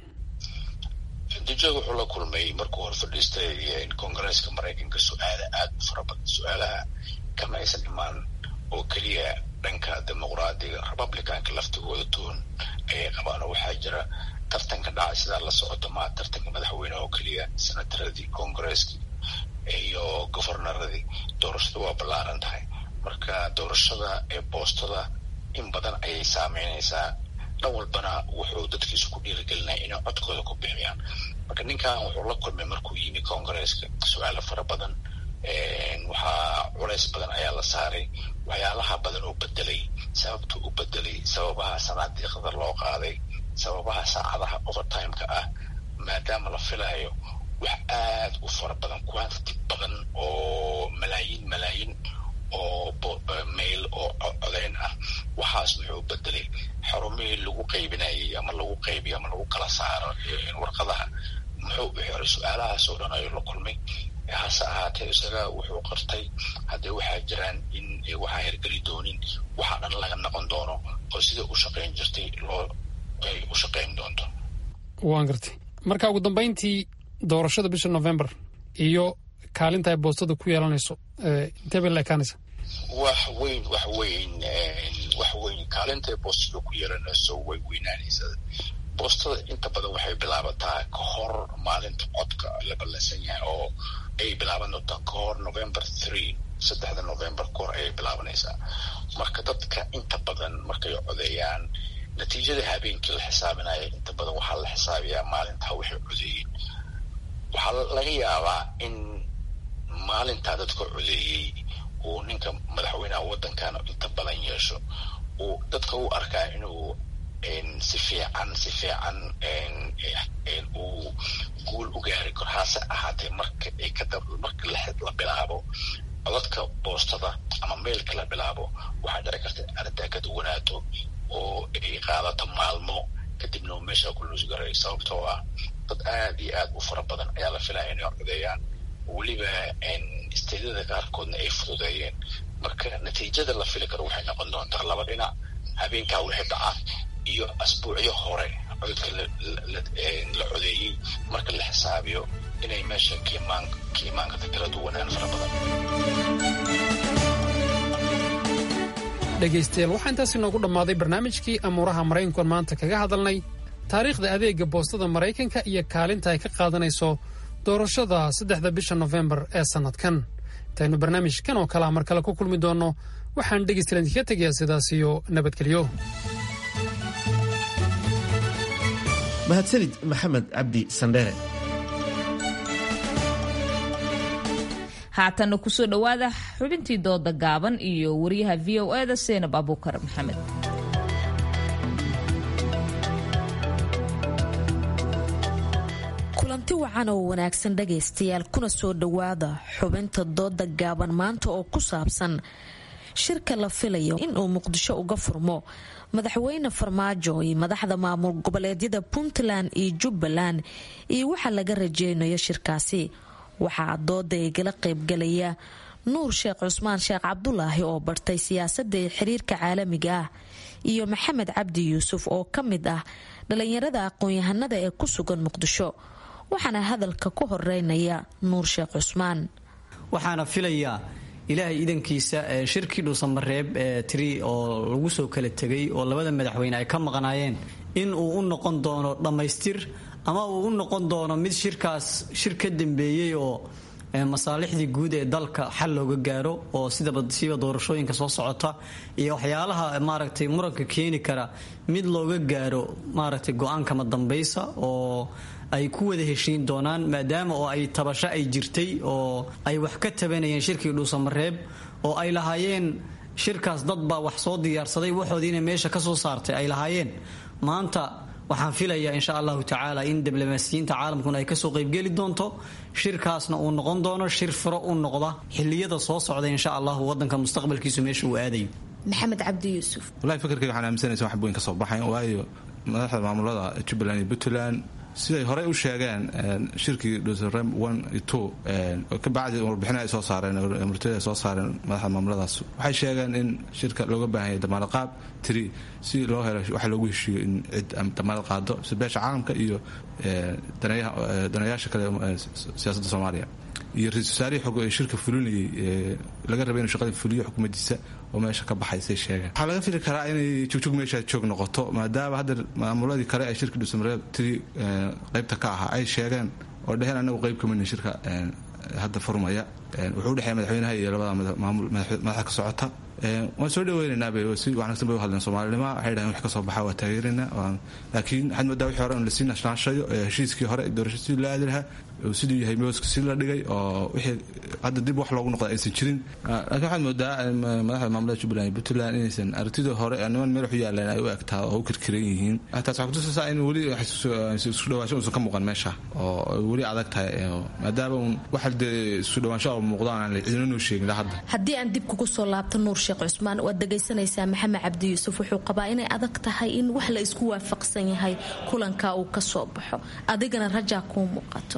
dejoy wuxuu la kulmay markuu hor fadhiistay koongareeska maraykanka su-aala aada u fara badan su-aalaha kama aysan imaan oo keliya dhanka dimuqraadiga republicanka laftigooda tuun ayay qabaan oo waxaa jira tartanka dhacay sidaa la socoto maa tartanka madaxweyne oo keliya senataradii koongareeskii iyo governaradii doorashada waa ballaaran tahay marka doorashada ee boostada in badan ayay saameynaysaa dhan walbana wuxuu dadkiisu ku dhiirigelinaya inay codkooda ku bixiyaan marka ninkan wuxuu la kulmay markuu yimi koongareeska su-aalo fara badan waxaa culays badan ayaa la saaray waxyaalaha badan oo bedelay sababtuu u bedelay sababaha sanaadiiqda loo qaaday sababaha saacadaha overtimeka ah maadaama la filayo wax aada u fara badan quantity badan oo malaayiin malaayiin oo mail oo codeyn ah waxaas wuxuu bedelay xarumihii lagu qaybinayay ama lagu qaybiyo ama lagu kala saaro warqadaha muxuu u xiray su-aalahaas oo dhan ayuu la kulmay hase ahaatee isaga wuxuu qartay haddee waxaa jiraan in waxaa hirgeli doonin waxaa dhan laga noqon doono oo sida u shaqayn jirtay loo ay u shaqayn doonto waan gartay marka ugu dambeyntii doorashada bisha november iyo kaalinta ay boostada ku yeelanayso intee bay la ekaanaysa wax weyn wax weyn wax weyn kaalinta ay boostada ku yeelanayso way weynaanaysaa boostada inta badan waxay bilaabataa ka hor maalinta codka la ballansan yahay oo ay bilaaban doontaa ka hor november three saddexda november ka hor ayay bilaabanaysaa marka dadka inta badan markay codeeyaan natiijada habeenkii la xisaabinaya inta badan waxaa la xisaabiyaa maalintaa waxay codeeyeen waxaa laga yaabaa in maalintaa dadka codeeyey uu ninka madaxweynaha waddankan inta badan yeesho uu dadka u arkaa inuu si fiican si fiican uu guul u gaari karo hase ahaatee marka ay ka marka la bilaabo codadka boostada ama meelka la bilaabo waxaa dhici karta in arrintaa ka duwanaato oo ay qaadato maalmo kadibna uu meesha ku luusgaray sababtoo ah dad aad iyo aad u fara badan ayaa la filaya inay codeeyaan weliba isteedada qaarkoodna ay fududeeyeen marka natiijada la fili karo waxay noqon doontaa laba dhinac habeenkaa wixii dhaca iyo asbuucyo hore codadka la codeeyey marka la xisaabiyo inay meesha kiimaankata kala duwanaan fara badan dhegaystayaal waxaa intaas inoogu dhammaaday barnaamijkii amuuraha maraykankuan maanta kaga hadalnay taariikhda adeegga boostada maraykanka iyo kaalinta ay ka qaadanayso doorashada saddexda bisha nofembar ee sannadkan intaynu barnaamijkan oo kalea mar kale ku kulmi doonno waxaan dhegaystayaal idinkaga tegayaa sidaas iyo nabadgelyo mahadsanid maxamed cabdi sandheere haatanna kusoo dhowaada xubintii dooda gaaban iyo wariyaha v o e da seenab abuukar maxamed kulanti wacan oo wanaagsan dhagaystayaal kuna soo dhowaada xubinta dooda gaaban maanta oo ku saabsan shirka la filayo inuu muqdisho uga furmo madaxweyne farmaajo iyo madaxda maamul goboleedyada puntland iyo jubbaland iyo waxa laga rajeynayo shirkaasi waxaa dooda igala qaybgalaya nuur sheekh cusmaan sheekh cabdulaahi oo bartay siyaasadda ee xiriirka caalamiga ah iyo maxamed cabdi yuusuf oo ka mid ah dhalinyarada aqoon-yahanada ee ku sugan muqdisho waxaana hadalka ku horeynaya nuur sheekh cusmaan waxaana filayaa ilaahay idankiisa shirkii dhuusamareeb tiri oo lagu soo kala tegay oo labada madaxweyne ay ka maqnaayeen in uu u noqon doono dhammaystir ama uu u noqon doono mid shirkaas shir ka dambeeyey oo masaalixdii guud ee dalka xal looga gaaro oo sidasiiba doorashooyinka soo socota iyo waxyaalaha maaragtay muranka keeni kara mid looga gaaro maaragtay go-aankama dambaysa oo ay ku wada heshiin doonaan maadaama oo ay tabasho ay jirtay oo ay wax ka tabanayeen shirkii dhuusamareeb oo ay lahaayeen shirkaas dad baa wax soo diyaarsaday waxoodiina meesha ka soo saartay ay lahaayeen maanta waxaan filayaa insha allahu tacaala in diblomaasiyiinta caalamkuna ay kasoo qaybgeli doonto shirkaasna uu noqon doono shir furo u noqda xiliyada soo socda insha allahu wadanka mustaqbalkiisu meesha uu aadayo maxamed cabdi yuusuf wallahi fikirkayga waxaan aaminsanaysa wax weyn ka soo baxayn waayo madaxda maamulada jubbaland iyo puntland siday horey u sheegeen shirkii dhuusarem one iyo two kabacdi warbixina ay soo saareen murtida ay soo saareen madaxda maamuladaas waxay sheegeen in shirka looga baahan yahay damaanad qaab tiri si loo helo waxa loogu heshiiyo in cid damaanad qaado si beesha caalamka iyo danayaasha kale siyaasadda soomaaliya iyo ra-isul wasaarihii xog shirka fulinayay laga rabay inuu shaqada fuliyo xukuumaddiisa oo meesha ka baxay say sheegeen waxaa laga fili karaa inay jugjug meesha joog noqoto maadaama hadda maamuladii kale ee shirka dhuusamareeb tiri qaybta ka ahaa ay sheegeen oo dheheen anagu qayb kamidna shirka hadda furmaya wuxuu udhexeeya madaxweynaha iyo labada maamul madaxda ka socota waan soo dhaweynaynaa si wanaagsan bay u hadleen soomaalinima waxay dhahen wax ka soo baxa waa taageeraynaa laakiin waxaad moodaa wixii hore in lasii nashnaashayo heshiiskii hore doorasho sidii loo aadi lahaa siduu yahay mooska si la dhigay oo wixii hadda dib wax loogu noqda aysan jirin laakiin waxaad moodaa madaxda maamulada jubbaland iyo puntland inaysan aragtidii hore niman meel waxu yaaleen ay u egtaa oo u kirkiran yihiin taas waxaa kutusaysaa in weli isku dhawaansho uusan ka muuqan meesha oo weli adag tahay maadaama un waxa dee isku dhawaansho oo muuqdaan aan cidina noo sheegin hadda haddii aan dib kugu soo laabto nuur sheekh cusmaan waad dhegaysanaysaa maxamed cabdi yuusuf wuxuu qabaa inay adag tahay in wax la isku waafaqsan yahay kulanka uu ka soo baxo adigana rajaa kuu muuqato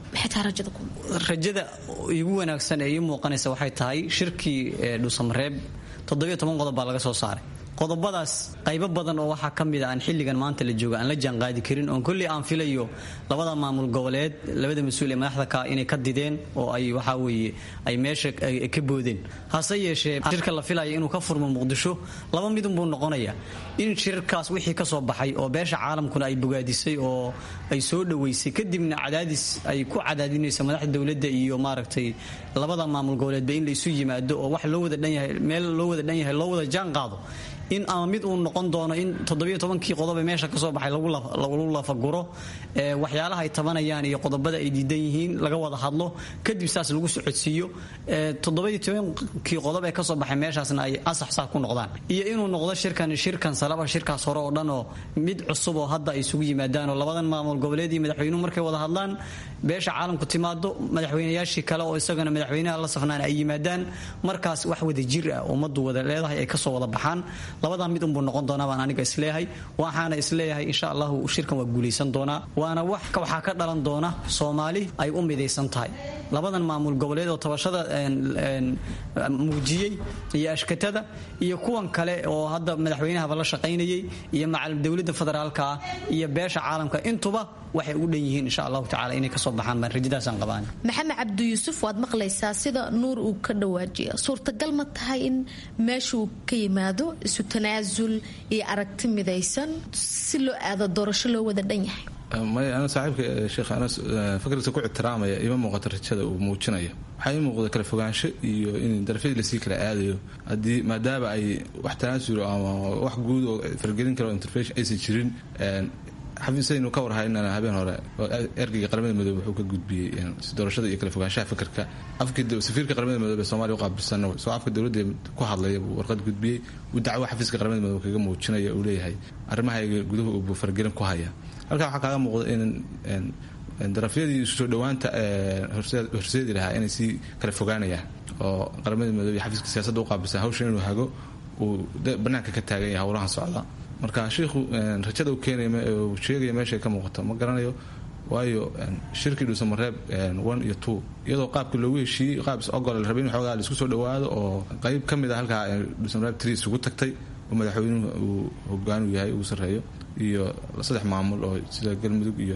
rajada igu wanaagsan ee ii muuqanaysa waxay tahay shirkii dhuusamareeb toddobiyo toban qodob baa laga soo saaray qodobadaas qaybo badan oo waxaa ka mid a aan xilligan maanta la jooga aan la jaanqaadi karin oon kolley aan filayo labada maamul goboleed labada mas-uul ee madaxda ka inay ka dideen oo ay waxaa weeye ay meesha ka boodeen hase yeeshee shirka la filaya inuu ka furmo muqdisho laba midunbuu noqonaya in shirkaas wixii ka soo baxay oo beesha caalamkuna ay bogaadisay oo ay soo dhoweysay kadibna cadaadis ay ku cadaadinayso madaxda dowladda iyo maaragtay labada maamul goboleedba in laysu yimaado oo wax loo wada dhan yahay meel loo wada dhan yahay loo wada jaan qaado in ama mid uu noqon doono in toddobiyo tobankii qodob ee meesha kasoo baxay lagu lafaguro waxyaalaha ay tabanayaan iyo qodobada ay diidan yihiin laga wada hadlo kadib saas lagu socodsiiyo toddobiyo tobankii qodob ee kasoo baxay meeshaasna ay asax saa ku noqdaan iyo inuu noqdo shirkan shirkan salaba shirkaas hore oo dhan oo mid cusub oo hadda ay isugu yimaadaan oo labadan maamul goboleed iyo madaxweynuhu markay wada hadlaan beesha caalamku timaado madaxweynayaashii kale oo isagana madaxweynaha la safnaan ay yimaadaan markaas wax wada jir ah ummaddu wada leedahay ay kasoo wada baxaan labadaa mid unbuu noqon doonaa baan aniga isleeyahay waxaana isleeyahay insha allahu shirkan waa guulaysan doonaa waana wax waxaa ka dhalan doona soomaali ay u midaysan tahay labadan maamul goboleed oo tabashada muujiyey iyo ashkatada iyo kuwan kale oo hadda madaxweynahaba la shaqaynayay iyo macalim dowladda federaalka ah iyo beesha caalamka intuba waxay u dhan yihiin insha allahu tacala inay kasoo baxaan baan rajadaasaan qabaan maxamed cabdi yuusuf waad maqlaysaa sida nuur uu ka dhawaajiya suurtagal ma tahay in meeshuu ka yimaado isu tanaasul iyo aragti midaysan si loo aado doorasho loo wada dhan yahay may ana saaxiibka sheekh anas fikirkiisa ku ixtiraamaya ima muuqato rajada uu muujinayo waxaa ii muuqda kala fogaansho iyo in darafyadii lasii kala aadayo haddii maadaama ay wax tanaasulo ama wax guud oo fargelin karo intervention aysan jirin xafiisaynu ka warhaynana habeen hore ergeyga qaramada midoobe wuxuu ka gudbiyey doorashada iyo kala fogaanshaha fikirka safiirka qaramada midoobe ee somalia u qaabilsan soo afka dowladda ku hadlaya buu warqad gudbiyey uu dacwo xafiiska qaramada midoobe kaga muujinaya uu leeyahay arrimahayga guduhu uu fargelin ku haya halkaa waxaa kaaga muuqda in darafyadii isu soo dhowaanta horseedi lahaa inay sii kala fogaanayaan oo qaramada midoobe iyo xafiiska siyaasadda u qaabilsan hawshan inuu hago uu banaanka ka taagan yahay howlahan socda marka shiikhu rajada uu keenaya uu sheegaya meeshay ka muuqato ma garanayo waayo shirkii dhuusamareeb one iyo two iyadoo qaabkii loogu heshiiyey qaab is ogol la rabay in xoogaa laisku soo dhowaado oo qayb ka mid a halkaa dhuusamareeb three isugu tagtay oo madaxweynuhu uu hogaanu yahay ugu sarreeyo iyo saddex maamul oo sida galmudug iyo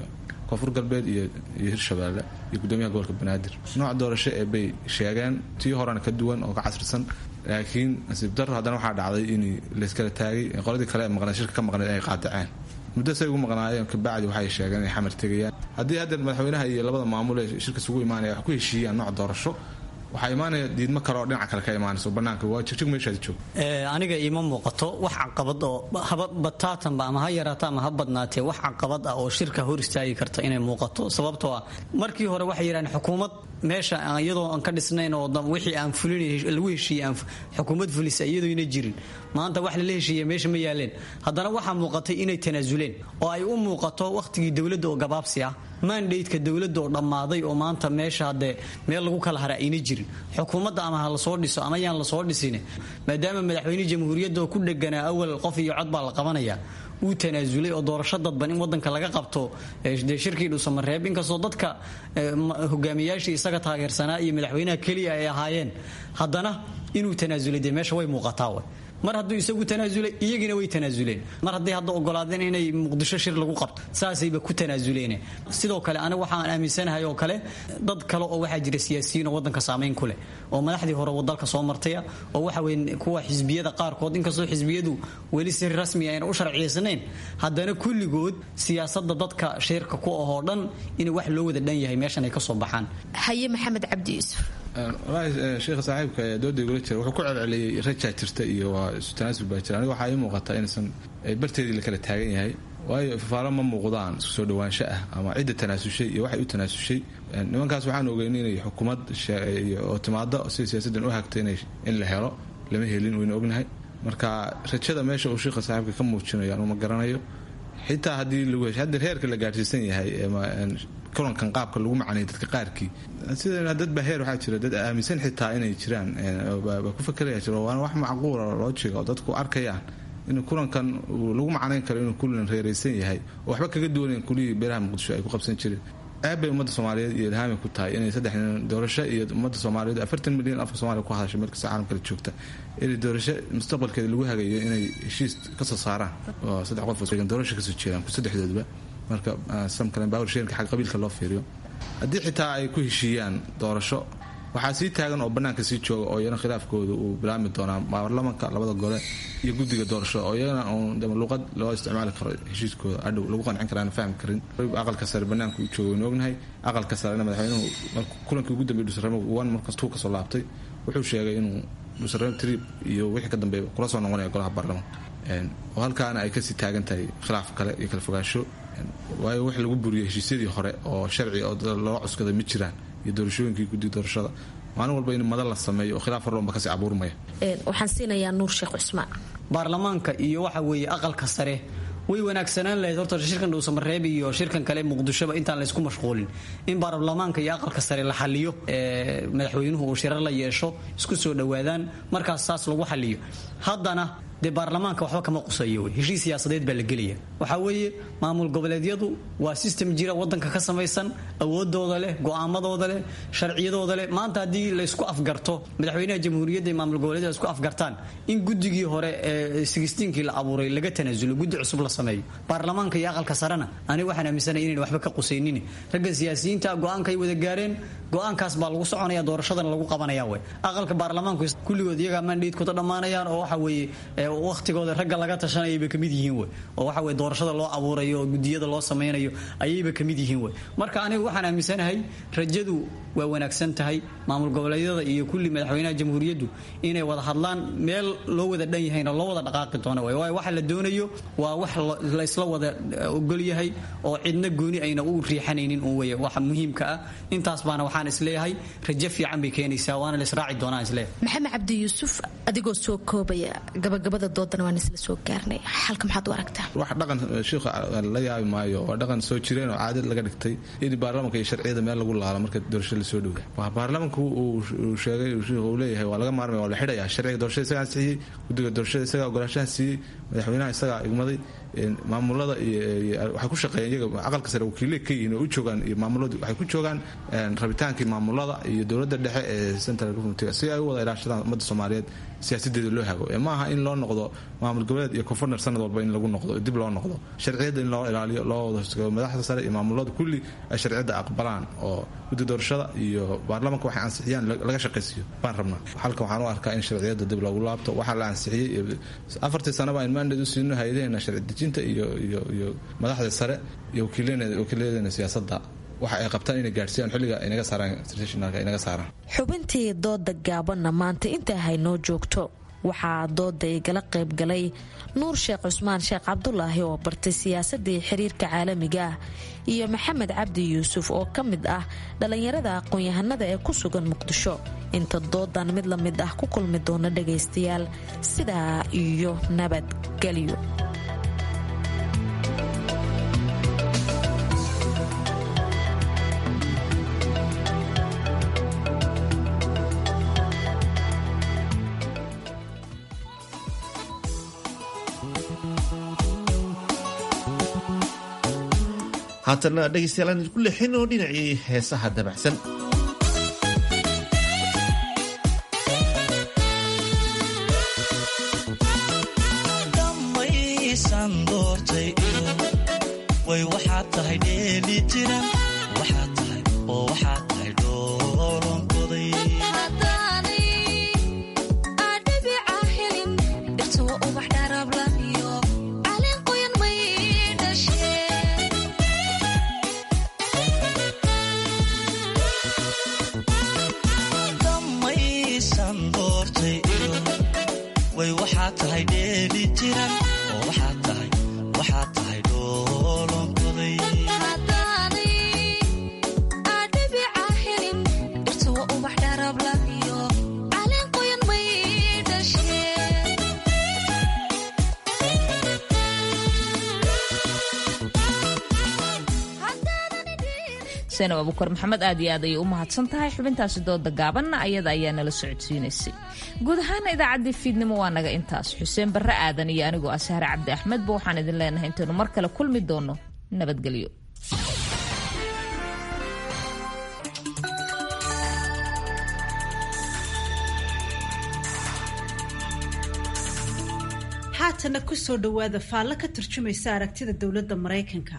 koonfur galbeed iyo hirshabeelle iyo gudoomiyaha gobolka banaadir nooc doorasho ee bay sheegeen tii horena ka duwan oo ka casrisan laakiin nasiib daro haddana waxaa dhacday in layskala taagay qoladii kale ee maqneen shirka ka maqneed ay qaadaceen muddo say ugu maqnaayeen kabacdi waxay sheegeen inay xamar tegayaan haddii hadda madaxweynaha iyo labada maamul ee shirka isugu imaanaya wax ku heshiiyaan nooc doorasho waxaa imaanaya diidmo kale oo dhinaca kale ka imaanayso banaanka waa jigjig meeshaad joog aniga iima muuqato wax caqabad oo haba bataatanba ama ha yaraato ama ha badnaatee wax caqabad ah oo shirka hor istaagi karta inay muuqato sababtoo ah markii hore waxay yidhahdeen xukuumad meesha iyadoo aan ka dhisnayn oo wixii aan fulin lagu heshiiyey aan xukuumad fulisa iyadoona jirin maanta wax lala heshiiya meesha ma yaaleen haddana waxaa muuqatay inay tanaasuleen oo ay u muuqato wakhtigii dowladda oo gabaabsi ah mandateka dowladda oo dhammaaday oo maanta meesha haddee meel lagu kala hara ayna jirin xukuumadda ama ha lasoo dhiso ama yaan lasoo dhisin maadaama madaxweyne jamhuuriyadda oo ku dheganaa awal qof iyo cod baa la qabanaya uu tanaasulay oo doorasho dadban in wadanka laga qabto dee shirkii dhuusamareeb inkastoo dadka hogaamiyaashii isaga taageersanaa iyo madaxweynaha keliya ay ahaayeen haddana inuu tanaasulay dee meesha way muuqataa way mar hadduu isagu tanaasulay iyagina way tanaasuleen mar hadday hadda ogolaadeen inay muqdisho shir lagu qabto saasayba ku tanaasuleen sidoo kale aniga waxaan aaminsanahay oo kale dad kale oo waxaa jira siyaasiyiin oo wadanka saamayn ku leh oo madaxdii hore dalka soo martaya oo waxa weye kuwa xisbiyada qaarkood inkastoo xisbiyadu weli si rasmi ayna u sharciyaysnayn haddana kulligood siyaasada dadka shirka ku ahoo dhan in wax loo wada dhan yahay meeshan ay ka soo baxaan haye maxamed cabdi yuusuf walahi sheekha saaxiibka ee dooda igula jira wuxuu ku celceliyey rajaa jirta iyo waa isu tanaasul baa jira aniga waxaa ii muuqata inaysan barteedii la kala taagan yahay waayo fafaalo ma muuqdaan isku soo dhawaansho ah ama cidda tanaasushay iyo waxay u tanaasushay nimankaas waxaan ogeyn inay xukuumad oo timaado sida siyaasaddan u hagta in la helo lama helin wayna ognahay marka rajada meesha uu sheekha saaxiibka ka muujinayo anuma garanayo xitaa haddii lagu hesho hadda heerka la gaadhsiisan yahay kulankan qaabka lagu macnay dadka qaarkii sida dad baa heer waxaa jira dad aaminsan xitaa inay jiraan baa ku fakeraya jiro waana wax macquula loojiga oo dadku arkayaan in kulankan lagu macnayn karo inuu kulan reeraysan yahay oo waxba kaga duwanayn kulihii beeraha muqdisho ay ku qabsan jireen aad bay ummadda soomaaliyeed iyo ilhaami ku tahay inay saddex nin doorasho iyo ummadda soomaaliyeed afartan milyan afka soomaaliya ku hadashay meel kasta caalam kale joogta inay doorasho mustaqbalkeeda lagu hagayo inay heshiis kasoo saaraan oo saddex qof doorasho kasoo jeedaan saddexdoodba marka samkalen bawrsheerka xag qabiilka loo fiiriyo haddii xitaa ay ku heshiiyaan doorasho waxaa sii taagan oo bannaanka sii jooga oo iyana khilaafkooda uu bilaabmi doonaa baarlamanka labada gole iyo guddiga doorasho oo iyagana uun luqad loo isticmaali karo heshiiskooda adhow lagu qancin kara aan fahmi karin aqalka sare bannaanka u jooga waynu ognahay aqalka sarena madaxweynuhu kulankii ugu dambeeyay dhusaramo wan markastuu kasoo laabtay wuxuu sheegay inuu dhusaramo trip iyo wixii ka dambeeya kula soo noqonaya golaha baarlamanka oo halkaana ay kasii taagan tahay khilaaf kale iyo kala fogaansho waayo wax lagu buriyay heshiisyadii hore oo sharci oo loo cuskaday ma jiraan iyo doorashooyinkii guddiga doorashada maalin walba in madal la sameeyo oo khilaaf horloonba kasii abuurmaya waxaan siinayaa nuur sheekh cusmaan baarlamaanka iyo waxa weeye aqalka sare way wanaagsanaan lahayd horta shirkan dhuusamareeb iyo shirkan kale muqdishoba intaan laysku mashquulin in baarlamaanka iyo aqalka sare la xaliyo madaxweynuhu uu shirar la yeesho isku soo dhowaadaan markaas saas lagu xaliyo haddana dee baarlamaanka waxba kama qusayo wey heshiis siyaasadeed baa la gelaya waxaa weeye maamul goboleedyadu waa system jira wadanka ka samaysan awoodooda leh go'aamadooda leh sharciyadooda leh maanta haddii laysku afgarto madaxweynaha jamhuuriyadda iyo maamul goboleedyada isku afgartaan in guddigii hore ee sigistiinkii la abuuray laga tanaasulo guddi cusub la sameeyo baarlamaanka iyo aqalka sarena aniga waxaan aaminsanaya inayn waxba ka qusaynin raggan siyaasiyiinta go'aankay wada gaareen go'aankaas baa lagu soconaya doorashadana lagu qabanaya wey aqalka baarlamaanku kulligood iyagaa mandhaidkooda dhammaanayaan oo waxa weeye wakhtigooda ragga laga tashanayayba kamid yihiin wey oo waxa weye doorashada loo abuurayo oo gudiyada loo samaynayo ayayba kamid yihiin wey marka aniga waxaan aaminsanahay rajadu waa wanaagsan tahay maamul goboleedyada iyo kulli madaxweynaha jamhuuriyaddu inay wada hadlaan meel loo wada dhan yahayna loo wada dhaqaaqi doono wey waayo waxa la doonayo waa wax laysla wada ogol yahay oo cidna gooni ayna u riixanaynin un wey waxa muhiimka ah intaas baana waxaan isleeyahay rajo fiican bay keenaysaa waana la israaci doonaan isleeyahay maxamed cabdi yuusuf adigoo soo koobaya gabagabada doodana waan isla soo gaarnay xalka maxaad u aragtaa wax dhaqan shiikha la yaabi maayo waa dhaqan soo jireen oo caadad laga dhigtay in baarlamanka iyo sharciyada meel lagu laalo marka doorasho la soo dhowda waa baarlamanku uu sheegay shiikhu uu leeyahay waa laga maarmaya waa la xidhaya sharciga doorashada isagaa siiyey guddiga doorashada isagaa ogolaashaha siiyey madaxweynaha isagaa igmaday maamulada waxay ku shaqeeyeen iyaga aqalka sare wakiile ka yihiin oo u joogaan iyo maamuladu waxay ku joogaan rabitaankii maamulada iyo dowladda dhexe ee central government si ay u wada ilaashadaan ummadda soomaaliyeed siyaasadeeda loo hago ee maaha in loo noqdo noqdo maamul goboleed iyo koonfurner sanad walba in lagu noqdo dib loo noqdo sharciyadda in loo ilaaliyo loo wada hosgabo madaxda sare iyo maamulada kulli ay sharciyadda aqbalaan oo guddi doorashada iyo baarlamanka waxay ansixiyaan laga shaqaysiiyo baan rabnaa halkan waxaan u arkaa in sharciyadda dib loogu laabto waxaa la ansixiyey afartii sanaba in mandate u siino hayadaheena sharci dejinta iyo iyo iyo madaxda sare iyo wakiiladeena siyaasadda waxa ay qabtaan inay gaadhsiiyaan xilliga inaga saaraan internationalka inaga saaraan xubintii dooda gaabanna maanta intaa haynoo joogto waxaa dooda igala qayb galay nuur sheekh cusmaan sheekh cabdulaahi oo bartay siyaasadii xiriirka caalamiga ah iyo maxamed cabdi yuusuf oo ka mid ah dhallinyarada aqoon-yahanada ee ku sugan muqdisho inta doodan mid la mid ah ku kulmi doona dhagaystayaal sidaa iyo nabadgelyo haatana dhegaystayaal aan idinku leexin oo dhinacii heesaha dabacsan dhammaysan doortay way waxaad tahay dheeli tiran waxaad tahay oo waxaad tahay dhoolonkoday dhammaysan doortay way waxaad tahay dheeli tiran oo waxaad tahay waxaad tahay dhoolonkoday seenab abukar maxamed aad iyo aad ayay u mahadsan tahay xubintaasi dooda gaabanna ayada ayaa nala socodsiinaysay guud ahaana idaacaddii fiidnimo waa naga intaas xuseen barre aadan iyo anigoo ah sahre cabdi axmedba waxaan idin leenahay intaynu mar kale kulmi doono nabadgelyo haatana kusoo dhowaada faallo ka turjumaysa aragtida dowladda maraykanka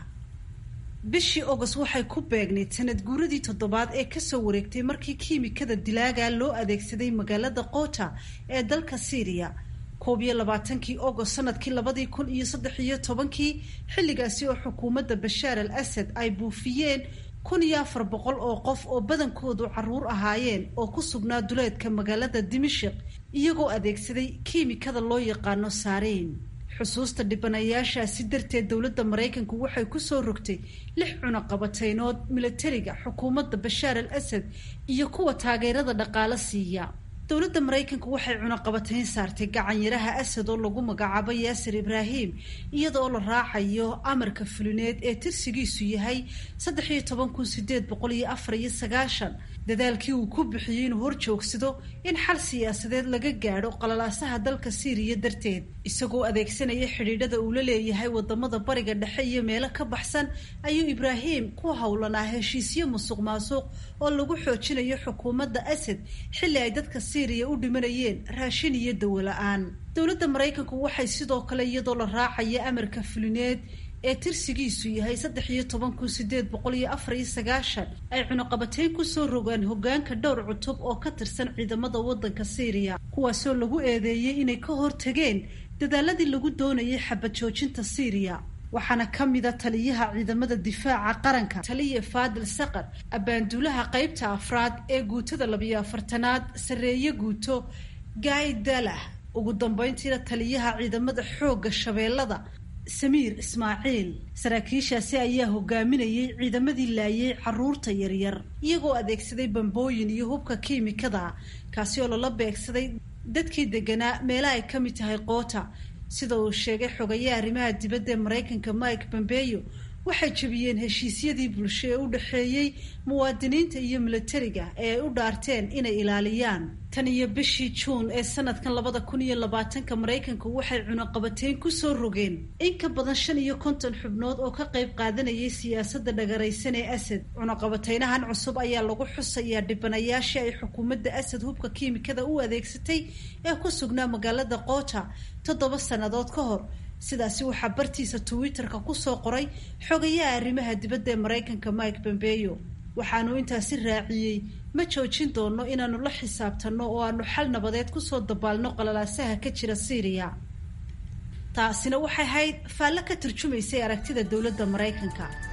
bishii ogos waxay ku beegnayd sanad guuradii toddobaad ee kasoo wareegtay markii kiimikada dilaaga loo adeegsaday magaalada qoota ee dalka syriya koob iyo labaatankii ogos sanadkii labadii kun iyo saddex iyo tobankii xilligaasi oo xukuumadda bashaar al asad ay buufiyeen kun iyo afar boqol oo qof oo badankoodu caruur ahaayeen oo ku sugnaa duleedka magaalada dimashik iyagoo adeegsaday kiimikada loo yaqaano saariin xusuusta dhibanayaashaasi darteed dowladda maraykanku waxay kusoo rogtay lix cunaqabateynood milatariga xukuumadda bashaar al asad iyo kuwa taageerada dhaqaale siiya dowladda maraykanku waxay cunaqabatayn saartay gacanyaraha asad oo lagu magacaabo yaasir ibraahim iyada oo la raacayo amarka fulineed ee tirsigiisu yahay saddex iyo toban kun sideed boqol iyo afar iyo sagaashan dadaalkii uu ku bixiyey inuu hor joogsado in xal siyaasadeed laga gaadho qalalaasaha dalka siiriya darteed isagoo adeegsanaya xidhiidhada uu la leeyahay wadamada bariga dhexe iyo meelo ka baxsan ayuu ibraahim ku howlanaa heshiisyo musuq maasuq oo lagu xoojinayo xukuumadda asad xilli ay dadka siiriya u dhimanayeen raashin iyo dawo la-aan dowladda maraykanku waxay sidoo kale iyadoo la raacaya amarka fulineed ee tirsigiisu yahay saddex iyo toban kun sideed boqol iyo afar iyo sagaashan ay cunaqabateyn kusoo rogaan hogaanka dhowr cutub oo ka tirsan ciidamada waddanka syriya kuwaasoo lagu eedeeyey inay ka hortageen dadaaladii lagu doonayay xabad joojinta syriya waxaana ka mida taliyaha ciidamada difaaca qaranka taliya faadil saqar abaanduulaha qeybta afraad ee guutada labiyo afartanaad sarreeye guuto gaay dalah ugu dambeyntiina taliyaha ciidamada xoogga shabeellada samiir ismaaciil saraakiishaasi ayaa hogaaminayay ciidamadii laayay caruurta yaryar iyagoo adeegsaday bambooyin iyo hubka kiimikada kaasi oo lala beegsaday dadkii deganaa meelaha ay ka mid tahay qoota sida uu sheegay xogayaha arrimaha dibadda ee maraykanka mike pompeyo waxay jebiyeen heshiisyadii bulsho ee u dhexeeyey muwaadiniinta iyo milatariga ee ay u dhaarteen inay ilaaliyaan tan iyo bishii juun ee sanadkan labada kun iyo labaatanka maraykanku waxay cunaqabateyn kusoo rogeen in ka badan shan iyo konton xubnood oo ka qayb qaadanayay siyaasadda dhagaraysan ee asad cunaqabateynahan cusub ayaa lagu xusayaa dhibanayaashii ay xukuumadda asad hubka kiimikada u adeegsatay ee ku sugnaa magaalada qoota toddoba sannadood ka hor sidaasi waxaa bartiisa twitter-ka kusoo qoray xogayaha arrimaha dibadda ee maraykanka mike pompeyo waxaanu intaasi raaciyey ma joojin doono inaanu la xisaabtanno oo aanu xal nabadeed kusoo dabaalno qalalaasaha ka jira syriya taasina waxay ahayd faallo ka turjumaysay aragtida dowladda maraykanka